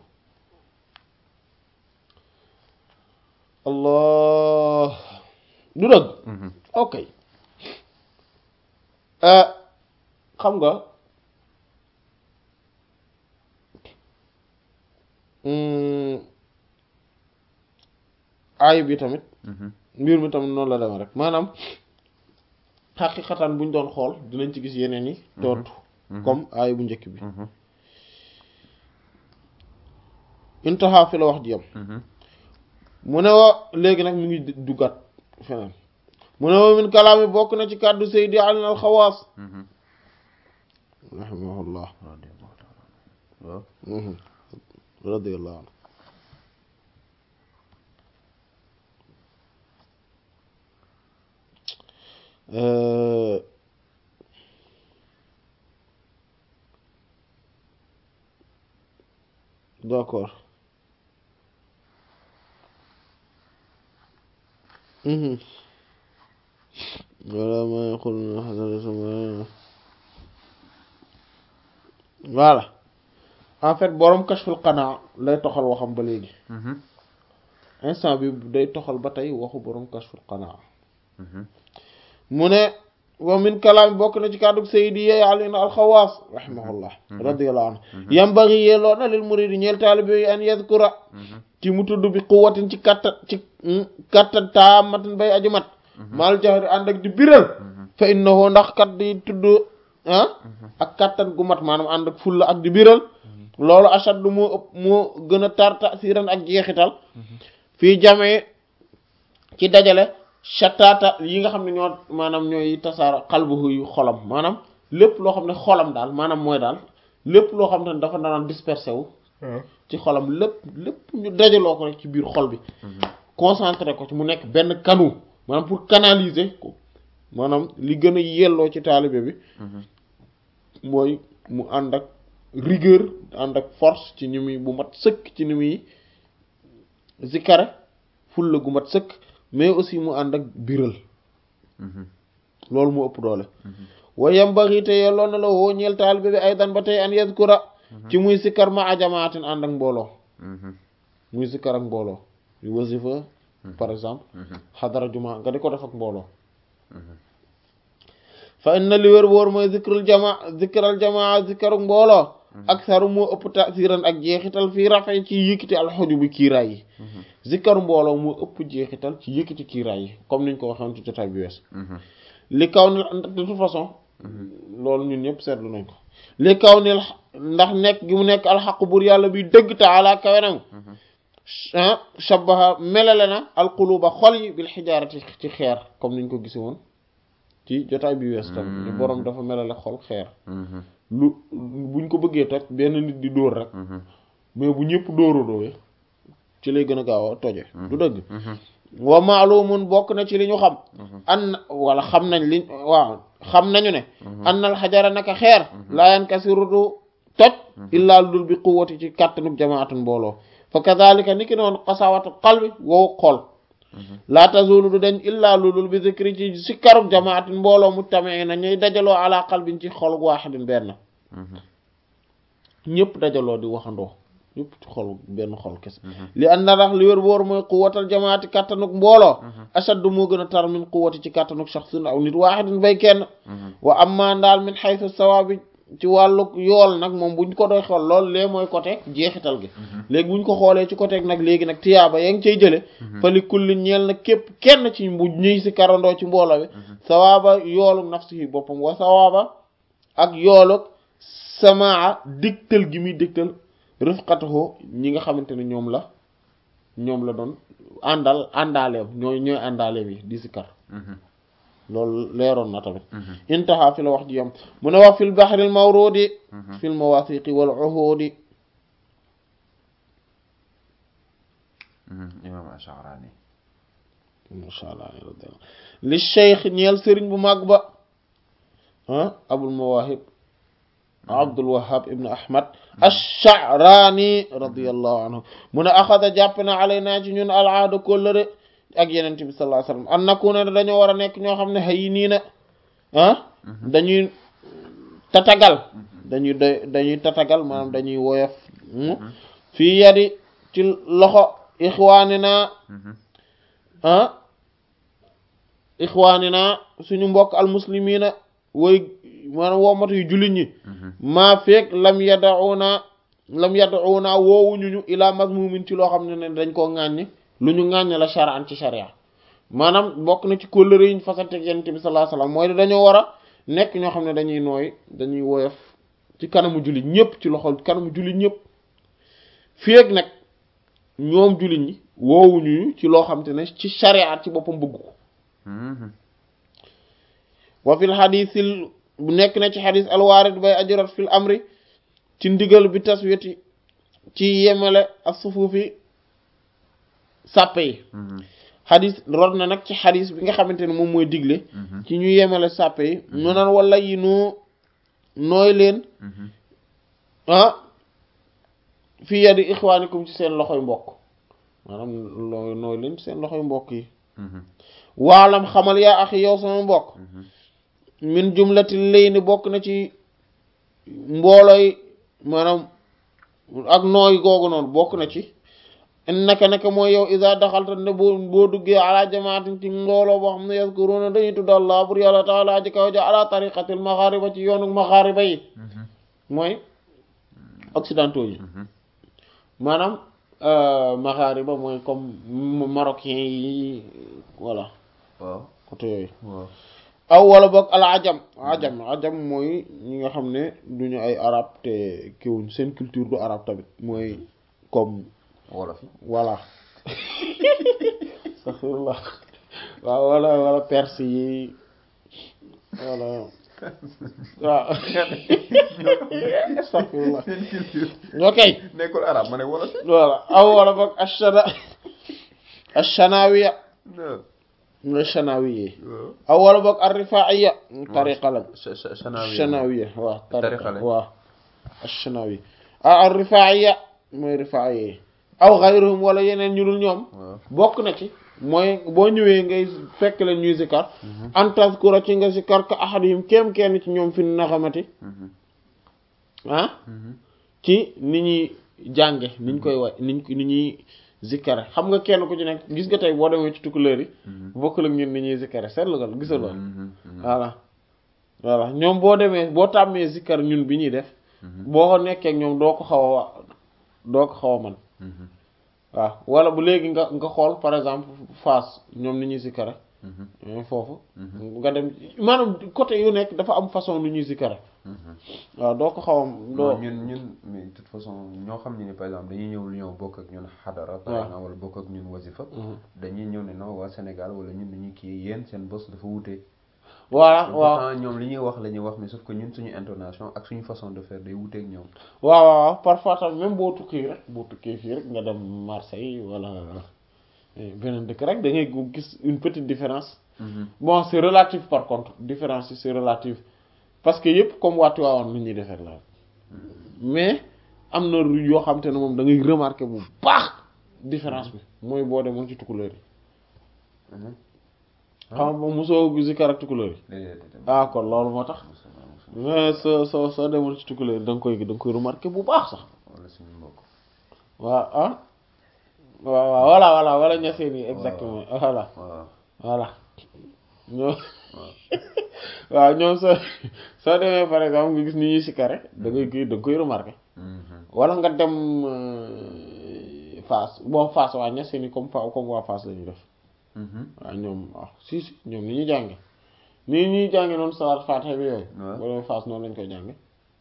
allah du dëgg ok euh xam nga hum, aaya bi tamit mbir mi tamit noonu la demee rek maanaam xaqiqatan buñ doon xool dinañ ci gis yeneen yi tontu comme aaya bu njëkk bi intaha fi la wax ji yam mu ne wa léegi nag mu ngi duggaat feneen mu ne wa min kalaami bokk na ci kàddu Seydi Ali al-Xawaas rahimahullah waaw radiyallahu anhu Euh, d'accord Mhm. wala ma yaqul min hadrati voilà en fait borom kashful qanaa lay toxal waxam ba léegi instant bi day toxal ba tey waxu borom kashful qanaa mu ne wa min kalaam bokk na ci kàddu sayidi yey alin alxawaas rahimahullah radiyallahu anhu yambagi yelloo na lil muridi ñeel taalibe yi an yadkura ci mu tudd bi quwwatin ci kattan ci kattan taamatin bay aju mat maal jahri ànd ak di biral fa innahu ndax kat di tudd ah ak kattan gu mat maanaam ànd ak fulla ak di biral loolu ashaddu moo ëpp moo gën a tar tasiran ak jeexital fii jamee ci dajale shattaata yi nga xam ne ñoo maanaam ñooy tasaara xalbuhu yu xolam maanaam lépp loo xam ne xolam daal maanaam mooy daal lépp loo xam ne dafa naan dispersé wu ci xolam lépp lépp ñu dajaloo ko rek ci biir xol bi concentré ko ci mu nekk benn canaux maanaam pour canaliser ko maanaam li gën a yelloo ci taalibe bi mooy mu ànd ak rigueur ànd ak force ci ni muy bu mat sëkk ci ni muy zikkare fulla gu mat sëkk mais aussi mu ànd ak biral loolu mu ëpp doole wa yambaghi te yelloon na la woo ñeel taalibe bi aydan ba tey an yadkura ci muy sikkar ma a jamaatin ànd ak mbooloo muy sikkar ak mbooloo yu wasifa par exemple xadara juma nga di ko def ak mbooloo fa inna li wér wóor mooy zikrul jama zikral jamaa zikkaruk mbooloo ak saru moo ëpp tasiran ak jeexital fii rafet ci yëkkati alxuju bi kiiraay yi zikkaru mbooloo moo ëpp jeexital ci yëkkati kiiraay yi comme niñ ko waxoon ci jotaay bi wees li kaw ni de toute façon loolu ñun ñëpp seetlu nañ ko li kaw ni ndax nekk gi mu nekk alxaqu bur yàlla bi dëgg taala kawe nag shabaha melale na alquluba xol yi bil xijaarati ci xeer comme niñ ko gisi woon ci jotaay bi wees tam ni boroom dafa melale xol xeer lu buñ ko bëggee toj benn nit di dóor rek mais bu ñëpp dóoru dóowe ci lay gën a gaaw a toje du dëgg wa maalumun bokk na ci li ñu xam an wala xam nañ li waaw xam nañu ne annal xajara naka xeer laayan kasiru du toj illaa lu dul bi quwwati ci kàttanug jamaatun mbooloo fa kadhalika ni ki noonu xasawatu qalbi wow xol laa tazulu du dañ illaa lu dul bi zikri ci sikkarug jamaatin mbooloo mujtami'i na ñuy dajaloo ala qalbin ci xolug waaxidin benn ñëpp dajaloo di waxandoo ñëpp ci xol benn xol kese li an na ndax li wér wóor mooy quwwatal jamaati kàttanuk mbooloo ashaddu moo gën a tar min quwwati ci kàttanuk shaxsin aw nit waaxidin bay kenn wa amma ndaal min xaytu sawaabi ci wàllu yool nag moom buñ ko doy xool lool lee mooy côté jeexital gi léegi buñ ko xoolee ci côté nag léegi nag tiyaaba yaa ngi cay jële fa li kulli ñeel na képp kenn ci bu ñuy si karandoo ci mbooloo bi sawaaba yoolu nafsihi boppam wa sawaaba ak yoolu samaa digtal gi muy digtal rifqatahu ñi nga xamante ne ñoom la ñoom la doon àndal àndaaleem ñooy ñooy àndaaleem yi di si kar loolu leeroon na tamit intaha fi la wax ji yam mu ne wax fil bahril mawrudi fil mawathiqi wal uhudi imam Ash'arani masha Allah li cheikh ñeel sëriñ bu mag ba ah abul mawahib abdul wahab ibn ahmad ash-Sha'rani radiyallahu anhu mu ne axada jàpp na alaynaa ci ñun al aada kóllëre ak yeneen bi sallallahu alayhi wasallam an nakuna dañoo war a nekk ñoo xam ne xëy nii na ah dañuy tatagal dañuy doy dañuy tatagal maanaam dañuy woyof fii yadi ci loxo ixwaanina ah ixwaanina suñu mbokk almuslimina woy maanaam woomatu yu jullit ñi maa feeg lam yadauna lam yadauna woowuñu ñu ilaa mazmumin ci loo xam ne ne dañ koo ŋàññi lu ñu ŋàññ la shar'an ci sharia maanaam bokk na ci kóllëre yi ñu fasante ak yonent bi sallallahu alayhi wasallam mooy dañoo war a nekk ñoo xam ne dañuy nooy dañuy woyof ci kanamu jullit ñëpp ci loxo kanamu jullit ñëpp fii ak nag ñoom jullit ñi woowuñu ci loo xam te ne ci sharia ci boppam bëgg ko wa fil xadiisil bu nekk na ci xadiis alwaarid bay ajurat fil amri ci ndigal bi taswiyati ci yemale ak sufuufi sàppe yi xadis rod na nag ci xadis bi nga xamante ne moom mooy digle ci ñu yemale sàppe yi mu naan wala yi noo nooy leen ah fii yadi ixwaanikum ci seen loxoy mbokk maanaam loo nooy leen ci seen loxoy mbokk yi waalam xamal yaa axi yow sama mbokk min jumlati lay ni bokk na ci mbooloy maanaam ak nooy googu noonu bokk na ci naka naka mooy yow isa daxalta ne boo boo duggee ala jamaatin ci mbooloo boo xam ne yazkuruna dañuy tudd allah bur yàlla taala ji kaw ja ala tariqatil maxaariba ci yoonu maxaariba yi mooy occidentaux yi maanaam maxaariba mooy comme marocain yi voilà waaw côté yooyu waaw aw wala boog al ajam ajam ajam mooy ñi nga xam ne duñu ay arab te kiwuñ seen culture du arab tamit mooy comme wolof yi voilà astaghfirullah waaw wala wala perse yi wala waaw astaghfirullah seen culture ok nekkul arab ma ne wolof yi voilà aw wala boog ashana ashanawiya non mooy shanawiye waaw aw wala boog arrifaiya tariqa lañ Cha- cha- chanawi shanawiya waaw Tariqa tariqa lañ. waaw ashanawi aw arrifaiya mooy rifaiye aw xayruhum wala yeneen ñu dul ñoom waaw bokk na ci mooy boo ñëwee ngay fekk leen ñuy zikar an tazkura ci nga zikar ka ahadihim kéem kenn ci ñoom fi naxamati Mhm. ah Mhm. ci ni ñuy jànge niñ koy wa niñ ni ñuy zikkare xam nga kenn ku ci nekk gis nga tey boo demee ci tukkuleer yi Mhm. bokkul ak ñun ni ñuy zikkare seetlu nga gisal lool Mhm. Mhm. voilà voilà ñoom boo demee boo tàmmee zikkar ñun bi ñuy def Mhm. boo nekkee ak ñoom doo ko xaw a wa doo ko xaw a man Mhm. waaw wala bu léegi nga nga xool par exemple Fass ñoom ni ñuy zikkare Mhm. ñooy foofu Mhm. nga dem maanaam côté yu nekk dafa am façon nu ñuy zikkare Mhm. waaw doo ko xaw a doo non ñun ñun mais de toute façon ñoo xam ne ni par exemple dañuy ñëw lu ñëw bokk ak ñun xadara par waaw. exemple wala bokk ak ñun wasifa Mhm. dañuy ñëw ne non waa Sénégal wala ñun dañuy kii yéen seen bos dafa wutee voilà waaw pourtant ñoom li ñuy wax la ñuy wax mais sauf que ñun suñu intonation ak suñu façon de faire day wuteeg ñoom waaw waaw waaw parfois tamit même boo tukkee rek boo tukkee fii rek nga dem Marseille wala eh, beneen dëkk rek da ngay gu- gis une petite différence bon c'est relatif par contre différence yi c'est relatif parce que yëpp comme waa Tivaouane lu ñuy defee la mais am na ru- yoo xam te ne moom da ngay remarquer bu baax différence bi mooy boo demoon ci tukulóor yi xam nga mosoo zikar ak tukulóor yi déedéet ah kon loolu moo tax mais soo soo soo demoon ci tukulóor yi da nga koy da nga koy remarquer bu baax sax wala suñu mbokk waaw ah waaw waaw voilà voilà wala ñaseen yi exactement voilà waaw voilà ñoom waaw ñoom soo soo demee par exemple nga gis ni ñuy sikare da ngay koy da nga koy remarquer Mhm. wala nga dem euh, Fass bon Fass waa ñaseen yi comme fa comme waa Fass la ñuy def Mhm. waaw ñoom ah si si ñoom ni ñuy jànge ni ñuy jànge noonu salaat Faatiha bi yooyu Ouais. boo demee Fass noonu lañ koy jànge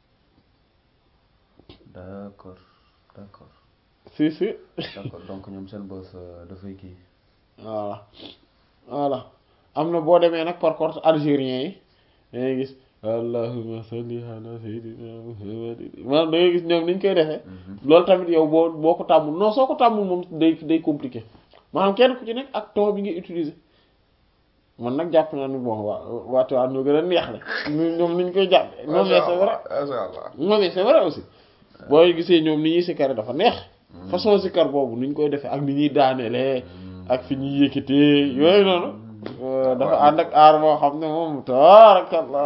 d'accord d'accord si si d'accord donc ñoom seen bos euh, dafay kii voilà voilà am na boo demee nag par contre algérien yi da ngay gis allahumma salli ala sayyidina muhammadin maanaam da ngay gis ñoom ni ñu koy defee loolu tamit yow boo boo ko tàmmul non soo ko tàmmul moom day day compliqué maanaam kenn ku ci nekk ak ton bi ngay utiliser man nag jàpp naa ni bon waa waati waa ñoo gën a neex la ñu- ñoom ni ñu koy jàppee non mais c'est vrai masha Allah non mais c'est vrai aussi booy gisee ñoom ni ñuy sikkare dafa neex façon sikkar boobu ni ñu koy defee ak ni ñuy daanelee ak fi ñuy yëkkatee yooyu noonu euh, dafa ànd ak aar boo xam ne moom tabaarakallah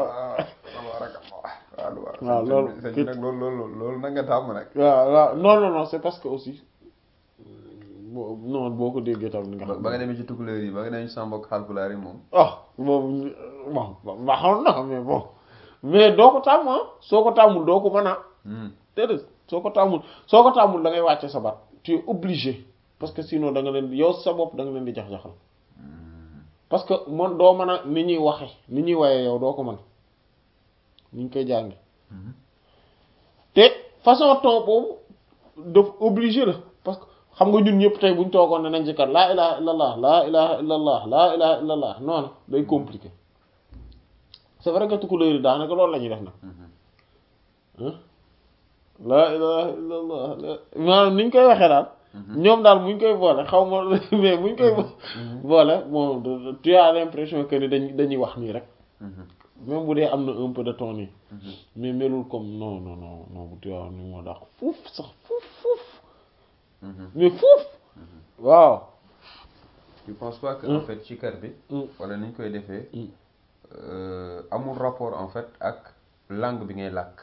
waaw waaw, loolu- sëñ bi nag loolu loolu loolu na nga tàmm nag waaw waaw non non non c'est parce que aussi bo non boo ko déggee tam ni nga ba xam ba nga demee ci tukulóor yi ba nga demee ci sama mbokk xalpulaar yi moom ah boobu bon baaxoon na mais bon mais doo ko tàmm ah soo ko tàmmul doo ko mën a Hmm. déedéet soo ko tàmmul soo ko tàmmul da ngay wàcce sa baat tu es obligé parce que sinon da nga leen yow sa bopp da nga leen di jax-jaxal parce que man doo mën a ni ñuy waxe ni ñuy waye yow doo ko mën ni ñu koy jànge Mhm. te façon ton boobu daf obligé la parce que xam nga ñun ñëpp tey buñ toogoon ne nañ ci kat laa ilaha illallah laa ilaha illallah laa ilaha illallah noonu day compliqué c'est vrai que tukulóor yi daanaka loolu la ñuy def nag Mhm. ah laa ilaha illallah la- maanaam ni ñu koy waxee daal ñoom daal buñ koy boole xaw ma mais buñ koy boole bon de- de- tu as l'impression que ni dañ dañuy wax nii rek Mhm. même bu dee am na un peu de ton nii Mhm. mais melul comme non non non non bu tu as ni moo dàq fuuf sax fuuf fuuf Mhm. mais fuuf waaw tu penses pas que Hmm. en fait ci kër bi Mm. wala ni ñu koy defee Mm. euh, amul rapport en fait ak langue bi ngay làkk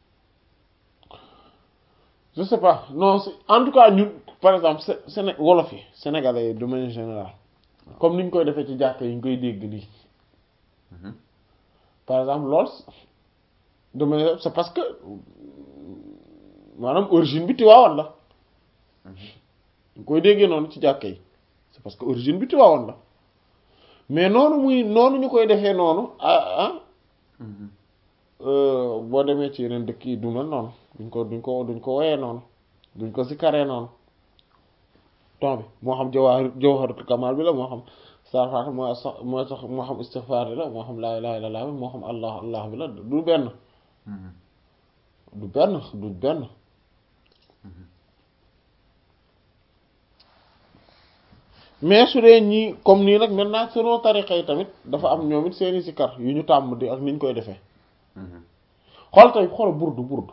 je sais pas non c'est- en tout cas ñun par exemple Sé- Séné wolof yi sénégalais yi de manière générale comme ni ñu koy defee ci jàkk yi ñu koy dégg nii Mhm. par exemple lool de manière c'est parce que maanaam origine bi Tiwaawan la ñu koy déggee noonu ci jàkk yi c'est parce que origine bi Tiwaawan la mais noonu muy noonu ñu koy defee noonu ah ah boo demee ci yeneen dëkk yi du mel noonu duñ ko duñ ko duñ ko woyee noonu duñ ko sikkaree noonu ton bi moo xam jawahir jawharatul kamal bi la moo xam sarfaat moo sax moo sax moo xam istighfar bi la moo xam laa ilaha illallah bi moo xam allah allah bi la du benn du benn du benn mais su dee ñii comme nii nag maintenant selon tariqa yi tamit dafa am ñoom it seeni sikar yu ñu tàmm di ak ni ñu koy defee xool tey xool burdu burdu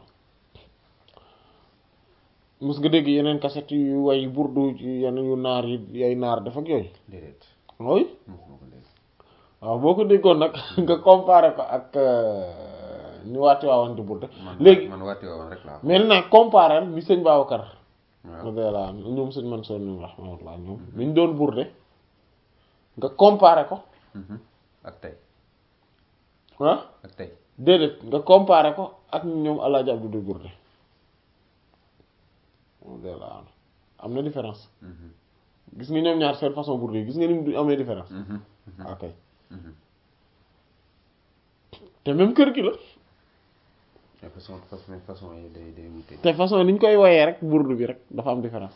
mos nga dégg yeneen cassette yu way burdu yeneen yu naar yi ay naar def ak yooyu déedéet oui mosuma ko dégg waaw boo ko déggoon nag nga comparé ko ak ñu waati waawoon di burdu man léegi man waati woon rek laa mais nag comparé ni sëñ Babacar waaw radiyallahu anhu ñoom sëñ Mansour ñoom rahmatullah ñoom ni ñu doon burde nga comparé ko ak tey ah ak tey déedéet nga comparé ko ak ñoom Alaaji Abdu di burde radiyallahu anhu am na différence gis nga ñoom ñaar seen façon burde yi gis nga ni mu amee différence ok te même kër gi la mais façon façon façon yi day day wute te façon ni ñu koy woyee rek burdu bi rek dafa am différence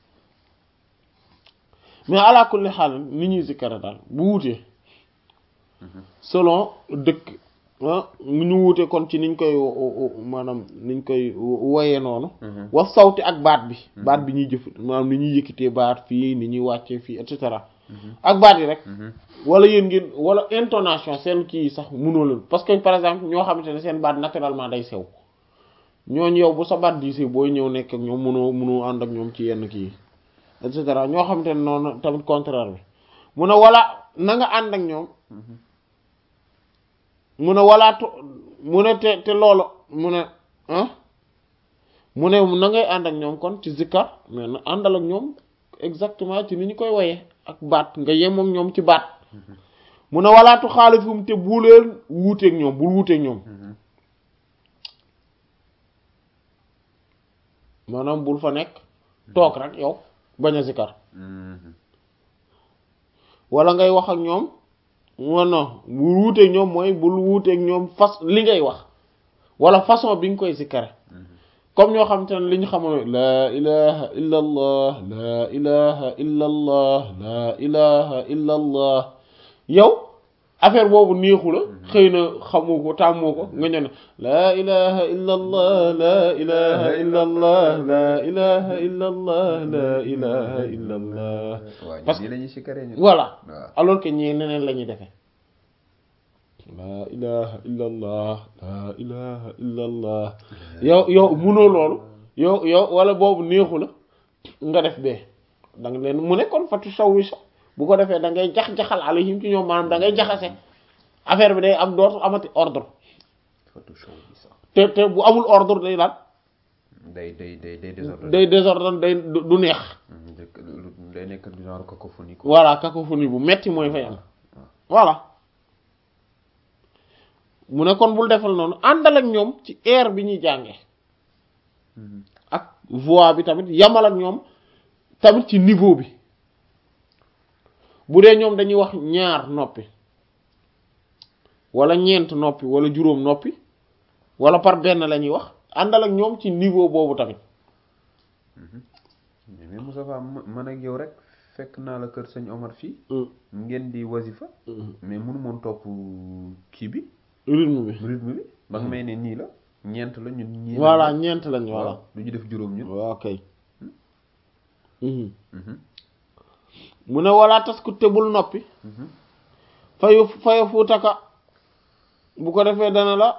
mais ala kulli xaal ni ñuy zikkara daal bu wutee selon dëkk ah ñu wute kon ci niñ koy maanaam niñ koy woyee noonu wax sawti ak baat bi baat bi ñuy jëf maanaam ni ñuy yëkkatee baat fii ni ñuy wàccee fii et cetera ak baat yi rek wala yéen ngeen wala intonation seen kii sax mënoo leen parce que par exemple ñoo xamante ne seen baat naturellement day sew ñooñu yow bu sa baat diisee booy ñëw nekk ak ñoom mënoo mënoo ànd ak ñoom ci yenn kii et cetera ñoo xamante ne noonu tamit contraire bi mu ne wala na nga ànd ak ñoom mu ne walaatu mu ne te te loolu mu ne ah mu ne na ngay ànd ak ñoom kon ci zikkar mais na àndal ak ñoom exactement ci ni ñu koy woyee ak baat nga yem ak ñoom ci baat mu ne walaatu xaalifum te bu leen wuuteeg ñoom bul wuuteeg ñoom maanaam bul fa nekk toog rek yow bañ a zikkar wala ngay wax ak ñoom non bul wuuteeg ñoom mooy bul wuuteeg ñoom fas li ngay wax wala façon bi nga koy zikkare comme ñoo xam te ne li ñu xamoon laa ilaha illa allah laa ilaha illa allah laa ilaha illa allah yow affaire boobu neexu la xëy na xamu ko tàmmoo ko nga ñëw ne laa ilaha illa allah laa ilaha illa allah laa ilaha illa allah laa ilaha illa allah waaw parce ñii la ñuy sikkaree ñu voilà waaw alors que ñii neneen la ñuy defee laa ilaha illa allah laa ilaha illa allah yow yow munoo loolu yow yow wala boobu neexu la nga def bee da nga leen mu ne kon fatu saw wi sax bu ko defee da ngay jax-jaxal alayhim ci ñoom maanaam da ngay jaxase affaire bi day am dootu amati ordre photo show bi sax te te bu amul ordre day lan day day day day désordre day désordre day du du neex njëkk lu- day nekk du genre cacophonie quoi voilà cacophonie bu metti mooy fay am voilà mu ne kon bul defal noonu àndal ak ñoom ci air bi ñuy jànge ak voix bi tamit yamal ak ñoom tamit ci niveau bi bu dee ñoom dañuy wax ñaar noppi wala ñeent noppi wala juróom noppi wala par benn la ñuy wax àndal ak ñoom ci niveau boobu tamit mais mais Moustapha ma- man ak yow rek fekk naa la kër sëñ Omar fii ngeen di wasifa mais mënu moon topp kii bi rythme bi rythme bi ba nga may ne nii la ñeent la ñun ñii voilà ñeent lañ voilà voilà du ñu def juróom ñun waaw kay Mhm. mu ne wala tas ku tebul noppi Mhm. fayu fayu fuutaka bu ko defee dana la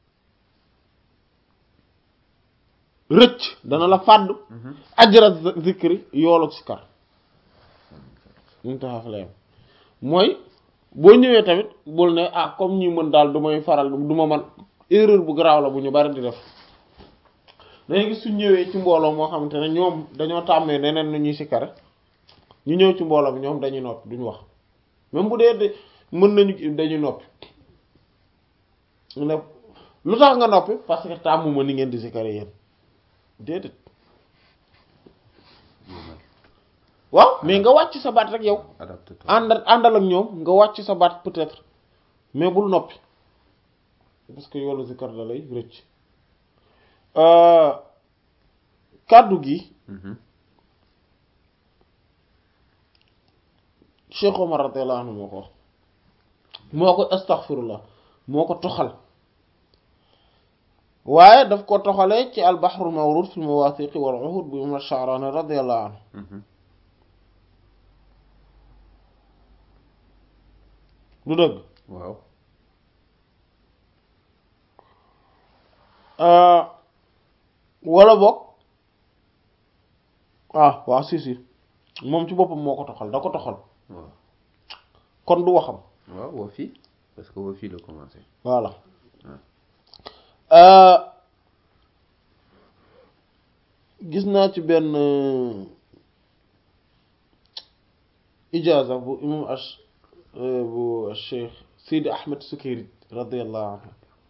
rëcc dana la fàddu Mhm. ajra zikri yoolu sikar ñu taxaf la yam mooy boo ñëwee tamit bul ne ah comme ñi mën daal du may faral du ma man erreur bu garaaw la bu ñu bari di def dañuy gis suñ ñëwee ci mbooloo moo xamante ne ñoom dañoo tàmmee neneen nu ñuy sikkare ñu ñëw ci mbooloo bi ñoom dañuy noppi duñu wax même bu dee de mën nañu dañuy noppi ne lu tax nga noppi parce que tàmmuma ni ngeen di sikkare yéen déedéet waaw mais nga wàcc sa baat rek yow adapté toi ànd àndal ak ñoom nga wàcc sa baat peut-être mais bul noppi parce que yoolu zikar da lay rëcc kàddu gi Mhm. Cheikh Omar radiyallahu anhu moo ko wax moo ko astaghfirullah moo ko toxal waaye daf ko toxalee ci albahrul mawrud fi mawathiqi wal uhud bu imam Sha'rani radiyallahu anhu Mhm. du dëgg waaw wala boog ah waaw si si moom ci boppam moo ko toxal da ko toxal waaw kon du waxam waaw woo fii parce que woo fii la commencé voilà Ouais. Euh, gis naa ci benn euh, ijaza bu imam ash euh, bu cheikh Sidi Ahmed Sukayri radiyallahu anhu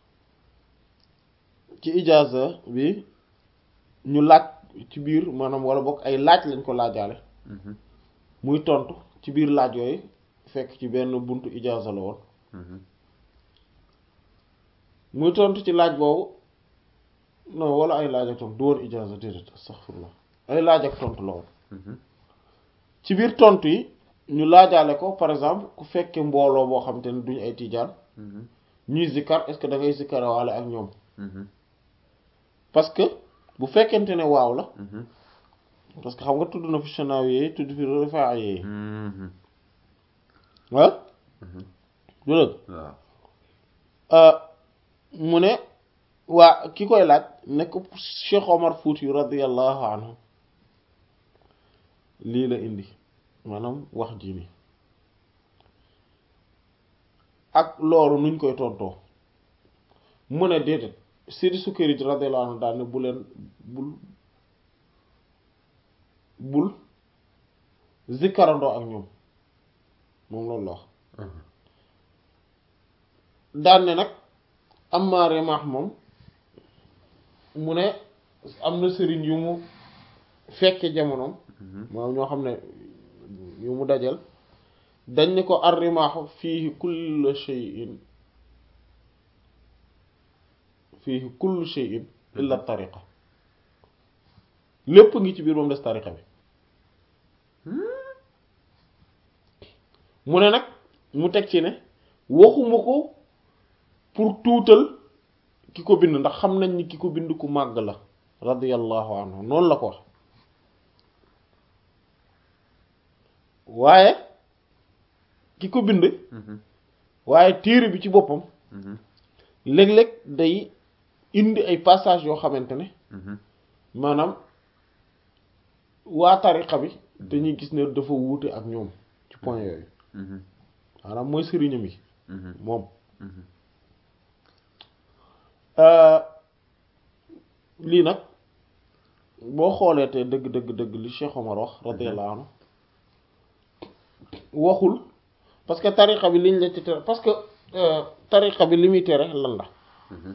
ci ijaza bi ñu laaj ci biir maanaam wala bokk ay laaj lañ ko laajaale Mhm. muy tontu ci biir laaj yooyu fekk ci benn buntu ijaza la woon Mhm. muy tontu ci laaj boobu non wala ay laaj ak tontu du woon ijaza déedéet astaghfirullah ay laaj ak tontu la woon Mhm. ci biir tontu yi ñu laajaale ko par exemple ku fekke mbooloo boo xam te ne duñu ay tijaan Mhm. ñuy zikkar est-ce que da ngay zikkarawaale ak ñoom Mhm. parce que bu fekkente ne waaw la Mhm. parce que xam nga tudd na fi Chanawi yi tudd fi Rifaa'i yi Mhm. ah Mhm. du dëgg waaw Euh, mu ne waa ki koy laaj nekk Cheikh Omar Fouti radiyallahu anhu lii la indi maanaam wax ji ni ak loolu nuñ koy tontoo mu ne déedéet Sidi Sukayri radiyallahu anhu daal ne bu leen bul bul zikkarandoo ak ñoom moom loolu la wax Mhm. daan ne nag amma Rimah moom mu ne am na sëriñ yu mu fekke jamonoom Mhm. moom ñoo xam ne yu mu dajal dañ ne ko ar rimaaxu fiihi kullu shay'in fiihi kullu shay'in illa tariqa lépp ngi ci biir moom des tariqa bi mu ne nag mu teg ci ne waxuma ko pour tuutal ki ko bind ndax xam nañ ni ki ko bind ku màgg la radiyallahu anhu noonu la ko wax waaye ki ko bind Mhm. waaye téere bi ci boppam Mhm. léeg-léeg day indi ay passage yoo xamante ne Mhm. maanaam waa tariqa bi dañuy gis ne dafa wuute ak ñoom ci point yooyu Mhm. maanaam mooy sëriñam yi Mhm. moom Mhm. lii nag boo xoolee te dëgg dëgg dëgg li Cheikh Omar wax radiyallahu anhu waxul parce que tariqa bi liñ la ci tere parce que euh, tariqa bi li muy tere lan la Mhm.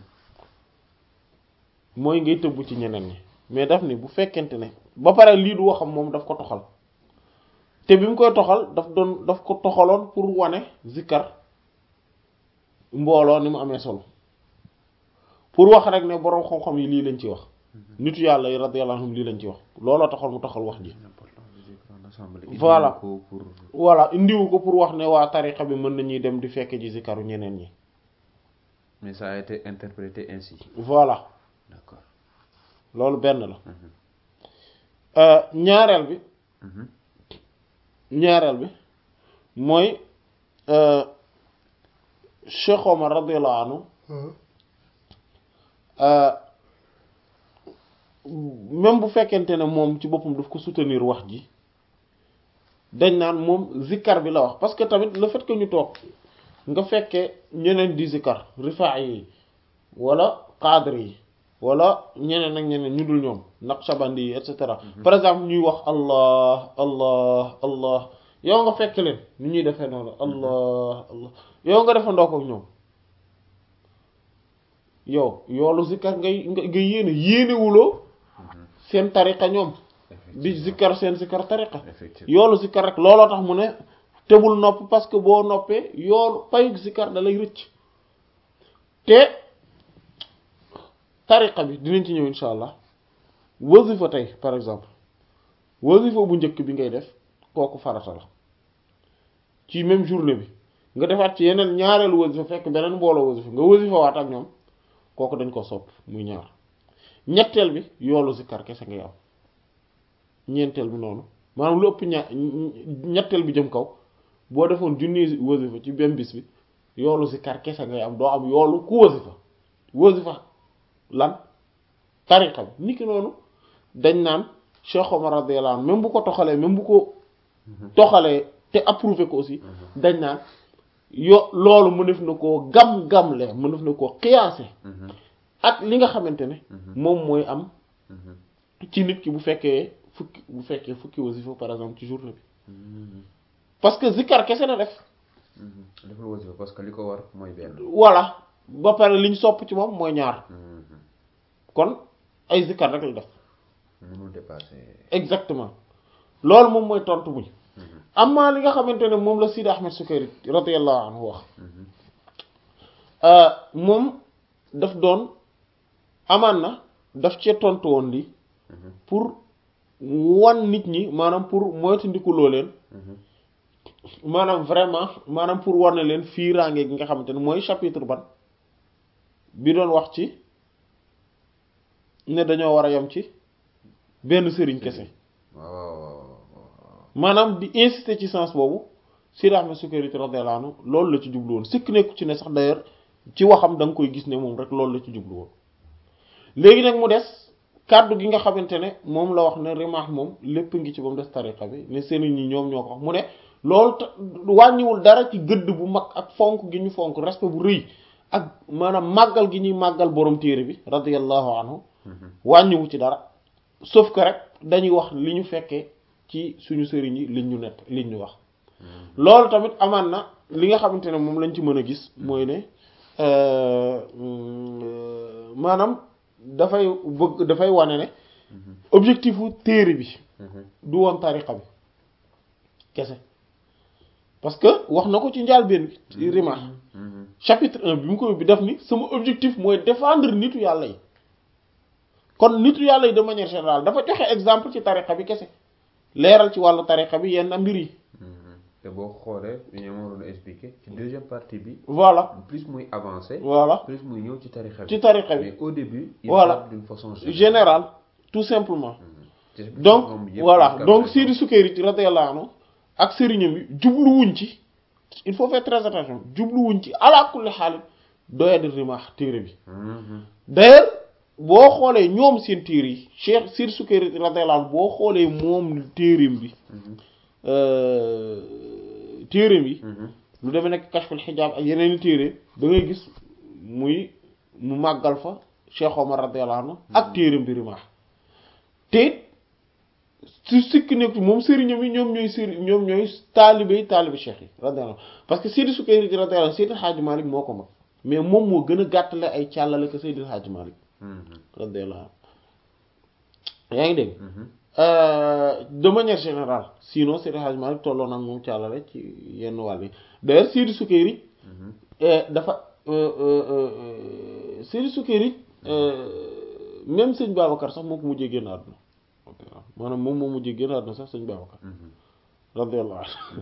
mooy ngay tëbb ci ñeneen ñi mais daf ni bu fekkente ne ba pare lii du waxam moom daf ko toxal te bi mu koy toxal daf doon daf ko toxaloon pour wane zikkar mbooloo ni mu amee solo pour wax rek ne boroom xam-xam yi lii lañ ci wax nitu yàlla yi radiyallahu anhum lii lañ ci wax looloo taxal mu toxal wax ji L'importance du zikr en assemblée. Voilà. Indi ko pour voilà indiwu ko pour wax ne waa tariqa bi mën nañuy dem di fekk ji zikaru ñeneen ñi mais ça a été interprété ainsi. voilà D'accord. loolu benn la Mhm. Euh, ñaareel bi Mhm. ñaareel bi mooy euh, Cheikh Omar radiyallahu anhu euh, même bu fekkente ne moom ci boppam daf ko soutenir wax ji dañ naan moom zikkar bi la wax parce que tamit le fait que ñu toog nga fekkee ñeneen di zikkar rifaa yi wala cadre yi wala ñeneen ak ñeneen ñu dul ñoom naqshbandi yi et cetera par exemple ñuy wax allah allah allah yow nga fekk leen ni ñuy defee noonu allah allah yow nga defandoo ko ak ñoom yow yoolu zikkar ngay nga nga yéene yéenewuloo seen tariqa ñoom di zikkar seen zikkar tariqa effectivement yoolu zikkar rek looloo tax mu ne tebul nopp parce que boo noppee yoolu payu zikkar da lay rëcc te tariqa bi dinañ ci ñëw insha allah wasifa tey par exemple wasifa bu njëkk bi ngay def kooku farata la ci même journée bi nga defaat ci yeneen ñaareelu wasifa fekk beneen mbooloo wasifa nga wasifa waat ak ñoom kooku dañ ko sopp muy ñaar ñetteel bi yoolu zikkar kese ngay am ñeenteel bi noonu maanaam lu ëpp ña ñetteel bi jëm kaw boo defoon junni wasifa ci benn bis bi yoolu zikkar kese ngay am doo am yoolu ku wasifa wasifa lan tariqa bi niki noonu dañ naan Cheikh Omar radiyallahu anhu même bu ko toxalee même bu ko toxalee te approuvé ko aussi dañ naan yo loolu mënef na koo gam-gamle mënef na koo xiyaase ak li nga xamante ne moom mooy am ci nit ki bu fekkee fukki bu fekkee fukki wasifa par exemple ci journée bi parce que zikkar kese na def deful wasifa parce que li ko war mooy benn voilà ba pare liñ sopp ci moom mooy ñaar kon ay zikkar rek la def mënul dépasser exactement loolu moom mooy tontu buñ amma li nga xamante ne moom la Sidi Ahmed Sukayri radiyallahu anhu wax moom daf doon amaan na daf cee tontu woon li pour wan nit ñi maanaam pour moytandiku loo leen maanaam vraiment maanaam pour war na leen fiiraange gi nga xamante ne mooy chapitre ban bi doon wax ci ne dañoo war a yem ci benn sëriñ kese waaw maanaam di insister ci sens boobu Sidi Ahmed Sukayri radiyallahu anhu loolu la ci jublu woon sikk nekku ci ne sax d'ailleurs ci waxam da nga koy gis ne moom rek loolu la ci jublu woon léegi nag mu des kàddu gi nga xamante ne moom la wax ne rimaax moom lépp ngi ci ba mu des tariqa bi ne sëriñ ñi ñoom ñoo ko wax mu ne loolu wàññiwul dara ci gëdd bu mag ak fonk gi ñu fonk respect bu rëy ak maanaam màggal gi ñuy màggal borom téere bi radiyallahu anhu wàññiwu ci dara sauf que rek dañuy wax li ñu fekkee ci suñu sëriñ yi liñ ñu nett liñ ñu wax loolu tamit amaan na li nga xamante ne moom lañ ci mën a gis mooy ne maanaam dafay bëgg dafay wane ne objectifu téere bi du woon tariqa bi kese parce que wax na ko ci njàlbéen bi ci Rimah chapitre un bi mu ko bi def ni sama objectif mooy défendre nitu yàlla yi kon nitu yàlla yi de manière générale dafa joxe exemple ci tariqa bi kese leeral ci wàllu tariqa bi yenn mbir yi te boo xoolee ñu ma waroon expliquer ci deuxième partie bi voilà plus muy avancer voilà plus muy ñëw ci tariqa bi ci tariqa bi mais au début il Voilà. parle d'une façon général tout simplement Ci chapitre donc moom yëpp voilà jusqu'à donc présent. Sidi Sukayri radiyallahu anhu ak sëriñam bi jubluwuñ ci il faut faire très attention jubluwuñ ci ala kulli xaalis doya di rimaax téere bi Mhm. d'ailleurs boo xoolee ñoom seen téere yi Cheikh Sidi Sukayri radiyallahu anhu boo xoolee moom téereem bi Mhm. euh, téereem yi Mhm. lu demee nekk kashful xijaab ak yeneen i téere da ngay gis muy mu màggal fa Cheikh Omar radiyallahu anhu ak téereem bi rimaax te it su sikki nekk moom sëriñam yi ñoom ñooy sëriñ ñoom ñooy taalibe yi taalibe cheikh yi radiyallahu anhu parce que Seydi Sukayri radiyallahu anhu Seydi Hadji Malick moo ko mag mais moom moo gën a gàttale ay càllale que Seydi Hadji Malick Mhm. radiyallahu anhu yaa ngi dégg Mhm. Euh, de manière générale sinon Seydi Hadji Malick tolloo nag moom càllale ci yenn wàll yi d'ailleurs Seydi Sukayri Mhm. eh, dafa euh, euh, euh, Seydi Sukayri euh, même sëñ Babacar sax moo ko mujjee génn àdduna maanaam moom moo mujjee génn àdduna sax sëñ Babacar Mhm. radiyallahu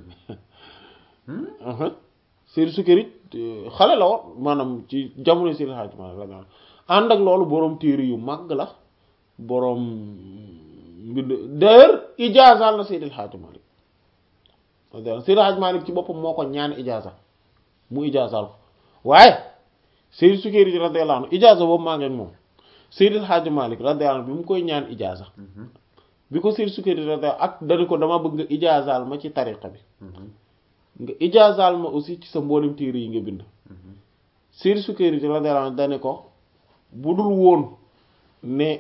Hmm? anhu Seydi Sukayri euh, xale la woon maanaam ci jamono Seydi Hadji Malick radiyallahu anhu ànd ak loolu boroom téere yu màgg la boroom mbind d'ailleurs ijaazaal na Seydi Hadji Malick radiyallahu anhu Seydi Hadji Malick ci boppam moo ko ñaan ijaaza mu ijaazaal ko waaye Seydi Sukayri radiyallahu anhu ijaaza boobu maa ngi ak moom Seydi Hadji Malick radiyallahu anhu bi mu koy ñaan ijaaza Mhm. bi ko Seydi Sukayri radiyallahu ak dani ko dama bëgg nga ijaazaal ma ci tariqa bi Mhm. nga ijaazaal ma aussi ci sa mboolem téere yi nga bind Mhm. Seydi Sukayri radiyallahu anhu dane ko bu dul woon ne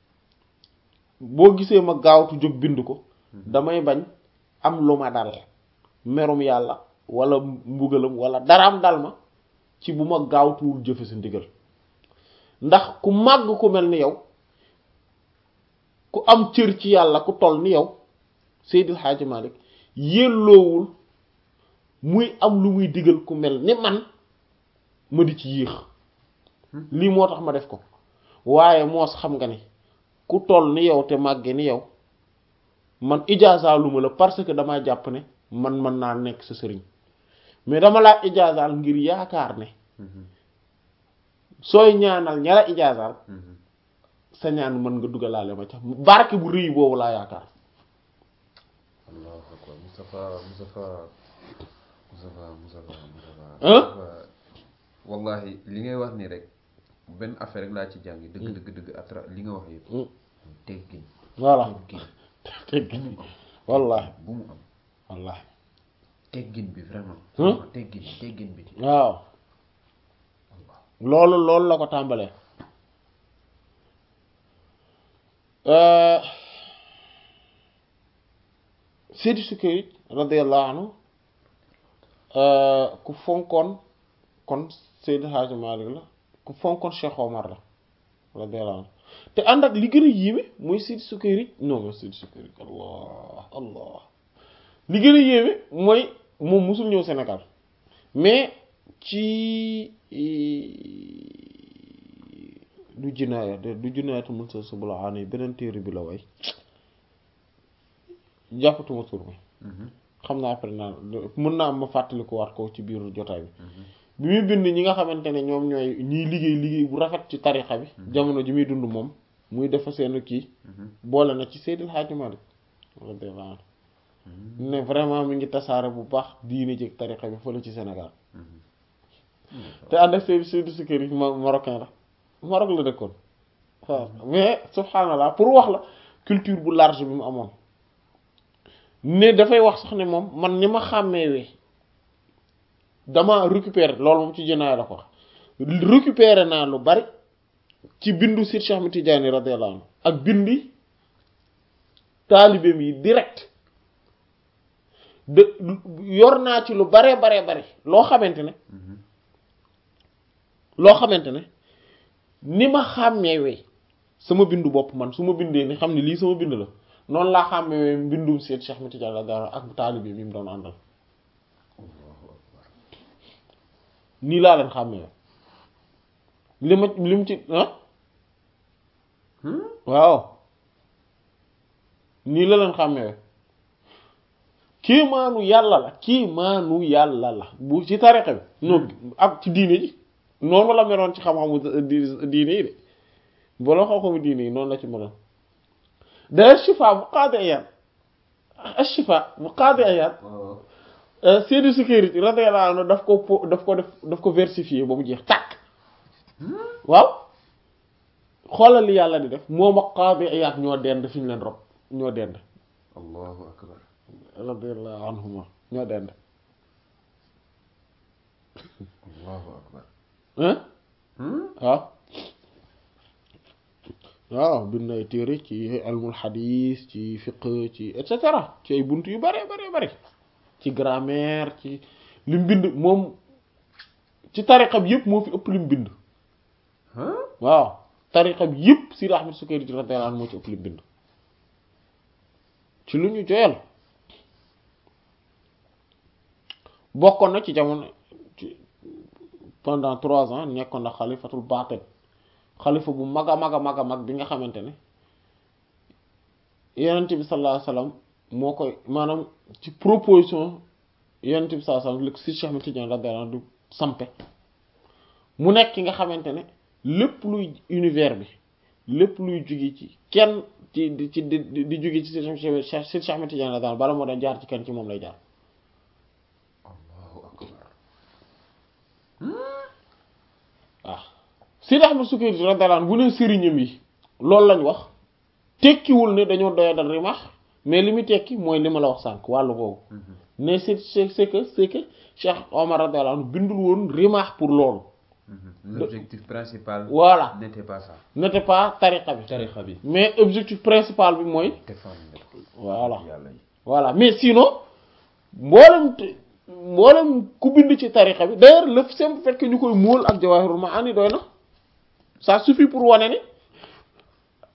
boo gisee ma gaawtu jóg bind ko damay bañ am lu ma dal merum yàlla wala mbugalam wala daraam dal ma ci bu ma gaawtuwul jëfe sa ndigal ndax ku màgg ku mel ni yow ku am cër ci yàlla ku toll ni yow Seydil Hadji Malick yelloowul muy am lu muy digal ku mel ni man ma di ci yéex lii moo tax ma def ko waaye moos xam nga ni ku toll ni yow te màgge ni yow man ijaazaal lu ma la parce que damaa jàpp ne man mën naa nekk sa sëriñ mais dama laa ijaazaal ngir yaakaar ne sooy ñaanal ñara ijaazaal sa ñaan mën nga dugalaale ma ca barke bu rëy boobu laa yaakaar allahu akbar Moustapha Moustapha Moustapha Moustapha Moustapha Hein? wallahi li ngay wax nii rek benn affaire rek laa ci jàngi dëgg dëgg dëgg atra li nga wax yëpp Hmm. teggin voilà teggin teggin bu mu am wallahi bu mu am wallahi teggin bi vraiment Hmm? teggin teggin bi waaw loolu loolu la ko tàmbalee Euh, Seydi Sukayri radiyallahu anhu euh, ku fonkoon kon Seydi Hadji Malick la ku fonkoon Cheikh Omar la radiyallahu anhu te ànd ak li gën a yéeme mooy Seydi Sukayri non non Seydi Sukayri allah allah li gën a yéeme mooy moom musul ñëw Sénégal mais ci du jinaaya de du jinaayatu mun sa subula aani beneen téere bi la way jàppatuma tur bi Mhm. xam naa après naa mën naa am ma fàttali ko waat ko ci biir jotaay bi Mhm. bi muy bind ñi nga xamante ne ñoom ñooy ñiy liggéey liggéey bu rafet ci tarixa bi jamono ji muy dund moom muy defa seen kii Mhm. boole na ci Seydil Hadji Malick radiyallahu anhu ne vraiment mi ngi tasaare bu baax diine jëg tarixa bi fële ci Sénégal te ànd ak Seydou Seydou Sukayri ma marocain la Maroc la dëkkoon waaw mais subhanallah pour wax la culture bu large bi mu amoon ne dafay wax sax ne moom man ni ma xàmmeewee dama récupérer loolu moom ci jënaay la ko wax récupérer naa lu bari ci bindu Sir Cheikh Ahmed Tidiane radiyallahu anhu ak bindi taalibeem yi direct de yor naa ci lu baree baree bari loo xamante ne Mhm. loo xamante ne ni ma xàmmeewee sama bindu bopp man su ma bindee ni xam ne lii sama bind la noonu laa xàmmeewee mbindum seet Cheikh Ahmed Tidiane radiyallahu anhu ak taalibe mi mu doon àndal nii laa leen xàmmeewee li ma li mu ci ah Hmm? waaw nii la leen xàmmeewee kiimaanu yàlla la kiimaanu yàlla la bu ci tariqa bi non ak ci diine ji noonu la meloon ci xam-xamu di- diine yi de boo xam-xamu diine yi noonu la ci meloon d'ailleurs shifa bu qaadi ayaan shifa bu qaadi ayaan waaw Seydi Sukayri radiyallahu anhu daf ko po- daf ko def daf ko versifier ba mu jeex tàkk waaw xoolal li yàlla di def moom ak qaadi ayaan ñoo dend fi ñu leen rob ñoo dend allahu akbar radiyallahu anhuma ñoo dend allahu akbar hein Hmm? waaw waaw bind ay téere ci ilmul xadiis ci fiqh ci et cetera ci ay bunt yu bare bare bare ci grammaire ci lim bind moom ci tariqa bi yëpp moo fi ëpp lim bind Hein? waaw tariqa bi yëpp Sidi Ahmed Sukayri radiyallahu anhu moo ci ëpp lim bind ci lu ñu joyal bokkoon na ci jamono ci pendant trois ans nekkoon na xalifatul baatin xalifa bu mag a mag a mag a mag bi nga xamante ne yonent bi sallallahu alayhi wasallam moo koy maanaam ci proposition yonent bi sallallahu alayhi wasallam li si Cheikh Ahmed Tidiane radiyallahu anhu du sampe mu nekk ki nga xamante ne lépp luy univers bi lépp luy jóge ci kenn ci di ci di di jóge ci si Cheikh Ahmed Tidiane radiyallahu anhu bala moo doon jaar ci kenn ci moom lay jaar allahu akbar waaw Sidi Ahmed Sukayri radiyallahu anhu bu ne sëriñam yi loolu lañ wax tekkiwul ne dañoo doya dal rimax mais li muy tekki mooy li ma la wax sànq wàllu boobu ne c'est c'est c'est que c'est que Cheikh Omar radiyallahu anhu bindul woon rimax pour loolu Mhm. l'objectif principal voilà n'était pas ça n'était pas tariqa bi tarixa bi mais objectif principal bi mooy défendre voilà yàlla yi voilà mais sinon mboolem te- mboolem ku bind ci tariqa bi d'ailleurs le simple fait que ñu koy móol ak jawahirul maani doy na ça suffit pour wane ni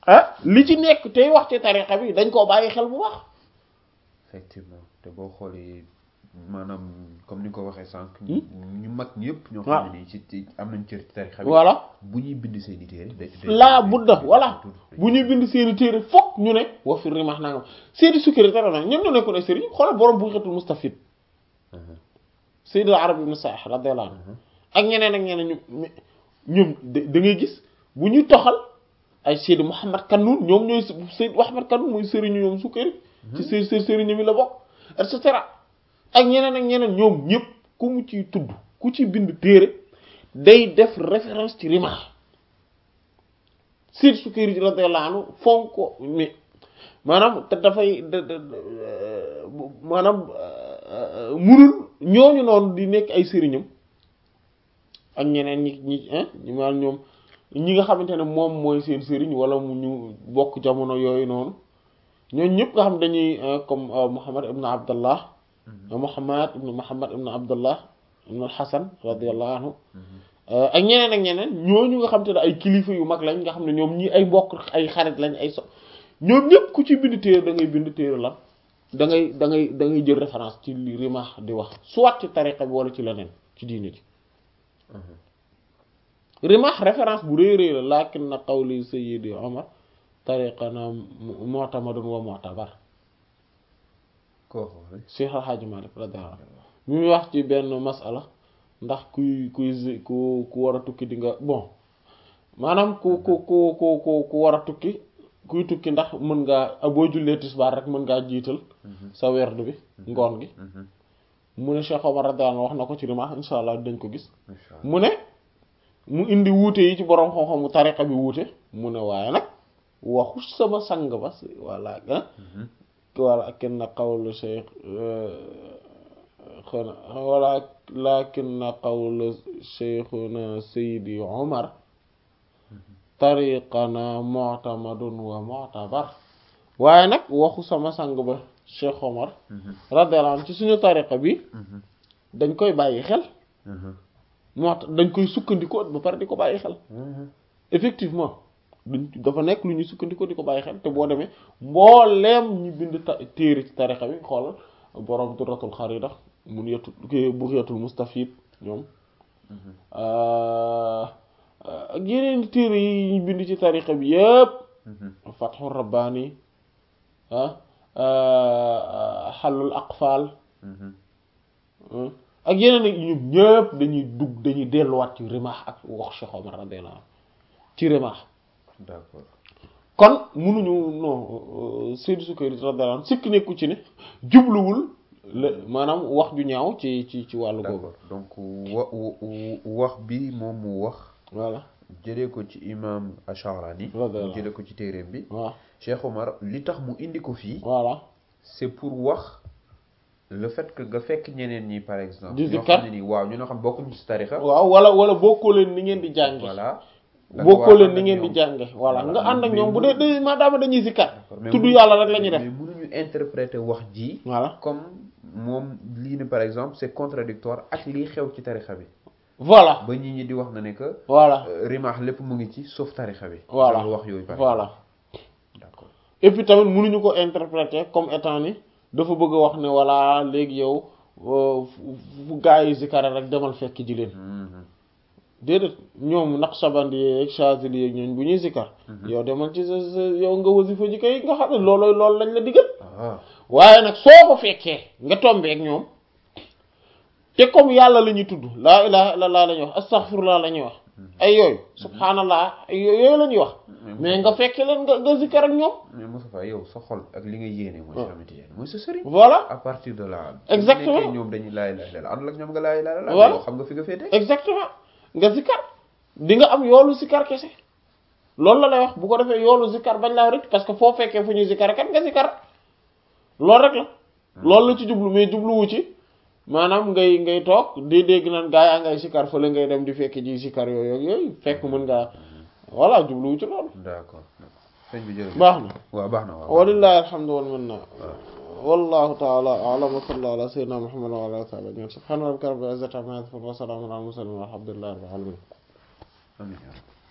ah li ci nekk tey wax ci tariqa bi dañ koo bàyyi xel bu baax effectivement te boo xoolee maanaam comme ni nga ko waxee sànq. ñu mag ñëpp. ñoo xam ne nii ci ci am nañ cër ci tarixa bi. voilà bu ñuy bind seen i téere. day laa budda voilà bu ñuy bind seen i téere fokk ñu ne wa fi rimax nangam seeni secrétaire nag ñoom ñoo nekkoon ay sëriñ xoolal borom bu xetul mustafid Sayyid al-Arab ibn Sa'ih radiyallahu anhu ak ñeneen ak ñeneen ñu ñoom da ngay gis bu ñuy toxal ay Sayyid Muhammad Kanun ñoom ñooy Sayyid Muhammad Kanun mooy sëriñu ñoom sukkari ci seen seen sëriñ mi la bokk et cetera ak ñeneen ak ñeneen ñoom ñëpp ku mu ciy tudd ku ci bind téere day def référence ci Rimah Sayyid Sukkari radiyallahu anhu fonk ko mais maanaam te dafay maanaam munul ñooñu noonu di nekk ay sëriñam ak ñeneen ñi ñi ñi maanaam ñoom ñi nga xamante ne moom mooy seen sëriñ wala mu ñu bokk jamono yooyu noonu ñooñu ñëpp nga xam dañuy comme Muhammad ibn Abdallah Muhammad ibn Muhammad ibn Abdallah ibn al-Hasan radiyallahu anhu ak ñeneen ak ñeneen ñooñu nga xam te ne ay kilifa yu mag lañ nga xam ne ñoom ñi ay mbokk ay xarit lañ ay so ñoom ñëpp ku ci bind téere da ngay bind téere la da ngay da ngay da ngay jël référence ci li Rimah di wax soit ci tariqa bi wala ci leneen ci diine ji Rimah référence bu rëy rëy la lakin na qawli sayyidi Omar tariqana mu'tamadun wa mu'tabar koo xool Cheikh Al Hadj Malick radiyallahu anhu mu muy wax ci benn masala ndax kuy kuy ku ku war a tukki di nga bon maanaam ku ku ku ku ku ku war a tukki kuy tukki ndax mën ngaa boo jullee tisbaar rek mën ngaa jiital sa werd bi ngoon gi mu ne Cheikh Omar radiyallahu wax na ko ci Rimah insha allah dañ ko gis mu ne mu indi wuute yi ci borom xam-xamu tariqa bi wuute mu ne waaye nag waxu sama sang ba walla ah wala kenn qawlu Cheikh xana wala lakin qawlu Cheikhuna Seydi Omar tariqana mu'tamadun wa mu'tabar waaye nag waxu sama sang ba Cheikh Omar radiyallahu anhu ci suñu tariqa bi dañ koy bàyyi xel moo tax dañ koy sukkandikoo ba pare di ko bàyyi xel effectivement duñ dafa nekk lu ñuy sukkandikoo di ko bàyyi xel te boo demee mbooleem ñu bind ta téere ci tariqa bi xoolal borom Durratul Kharida mun yetu Bughiyatul Mustafid ñoom ak yeneen téere yi ñu bind ci tariqa bi yëpp Fathur Rabbani ah Halul Aqfal ak yeneen ak ñoom ñëpp dañuy dugg dañuy delluwaat ci Rimah ak wax Cheikh Omar radiyallahu ci Rimah d'accord kon munuñu non Seydou Sukkari radiyallahu anhu sikk nekku ci ne jubluwul la maanaam wax ju ñaaw ci ci ci wàllu boobu d'accord donc wa wax bi moom mu wax voilà jëlee ko ci imam Ash-Sha'rani Radiyallahu jëlee ko ci téereem bi waaw Cheikh Omar li tax mu indi ko fii voilà c'est pour wax le fait que nga fekk ñeneen ñi par exemple Di ñoo zikkar. xam ne ni waaw ñu nga xam bokkuñu ci tarixa waaw wala wala bokkoo leen ni ngeen di jànge voilà da nga bokkoo war a leen ànd ni ak ngeen di ñoom. jànge voilà nga Voilà, ànd ak mais ñoom bu mënu- dee maadaama dañuy zikkar mais tudd mënu- yàlla rek la ñuy mais def mënuñu interpréter wax ji voilà comme moom lii ne par exemple c'est contradictoire ak lii xew ci tarixa bi voilà ba ñi ñi di wax na ne que voilà euh, rimaax lépp mu ngi ci sauf tarixa bi voilà genre wax yooyu par voilà exemple. d'accord et puis tamit mënuñu ko interpréter comme étant ni dafa bëgg a wax ne voilà léegi yow euh, fu fu gaa yi zikare rek demal fekk ji leen Mhm. déedéet ñoom Naqshbandi yeeg Chazili yeeg ñooñ bu ñuy zikar yow demal ci sa sa yow nga wasifa ji kay nga xam ne loolooy loolu lañ la digal ah waaye nag soo ko fekkee nga tombeek ñoom te comme yàlla la ñuy tudd laa ilaha illallah la ñuy wax astaghfirullah la ñuy wax ay yooyu subhanallah ay yooyu la ñuy wax mais nga fekkee leen nga nga zikar ak ñoom mais Moustapha yow sa xol ak li nga yéene mooy Ouais. Cheikh Ahmed Tidiane mooy sa sëriñ voilà à partir de là Exactement. su nekkee ñoom dañuy laay laay la àndal ak ñoom nga laay laay la Voilà. yow xam nga fi nga féete exactement nga zikar di nga am yoolu zikar kese loolu la lay wax bu ko defee yoolu zikar bañ laa rek parce que foo fekkee fu ñuy zikar kat nga zikar loolu rek la loolu la ci jublu mais jubluwu ci maanaam ngay ngay toog di dégg naan gaa yaa ngay zikar fële ngay dem di fekk ji zikar yooyu ak yooyu fekk mën ngaa voilà jubluwu ci loolu d'accord sëñ bi jërëjëf baax na waaw baax na waaw walillahi alhamdu wal minna wallahu ta'ala a'lam wa sallallahu ala sayyidina muhammad wa ala alihi wa sahbihi subhana rabbika rabbil izzati amma yasifun wa salamun ala al mursalin walhamdulillahi rabbil alamin amiin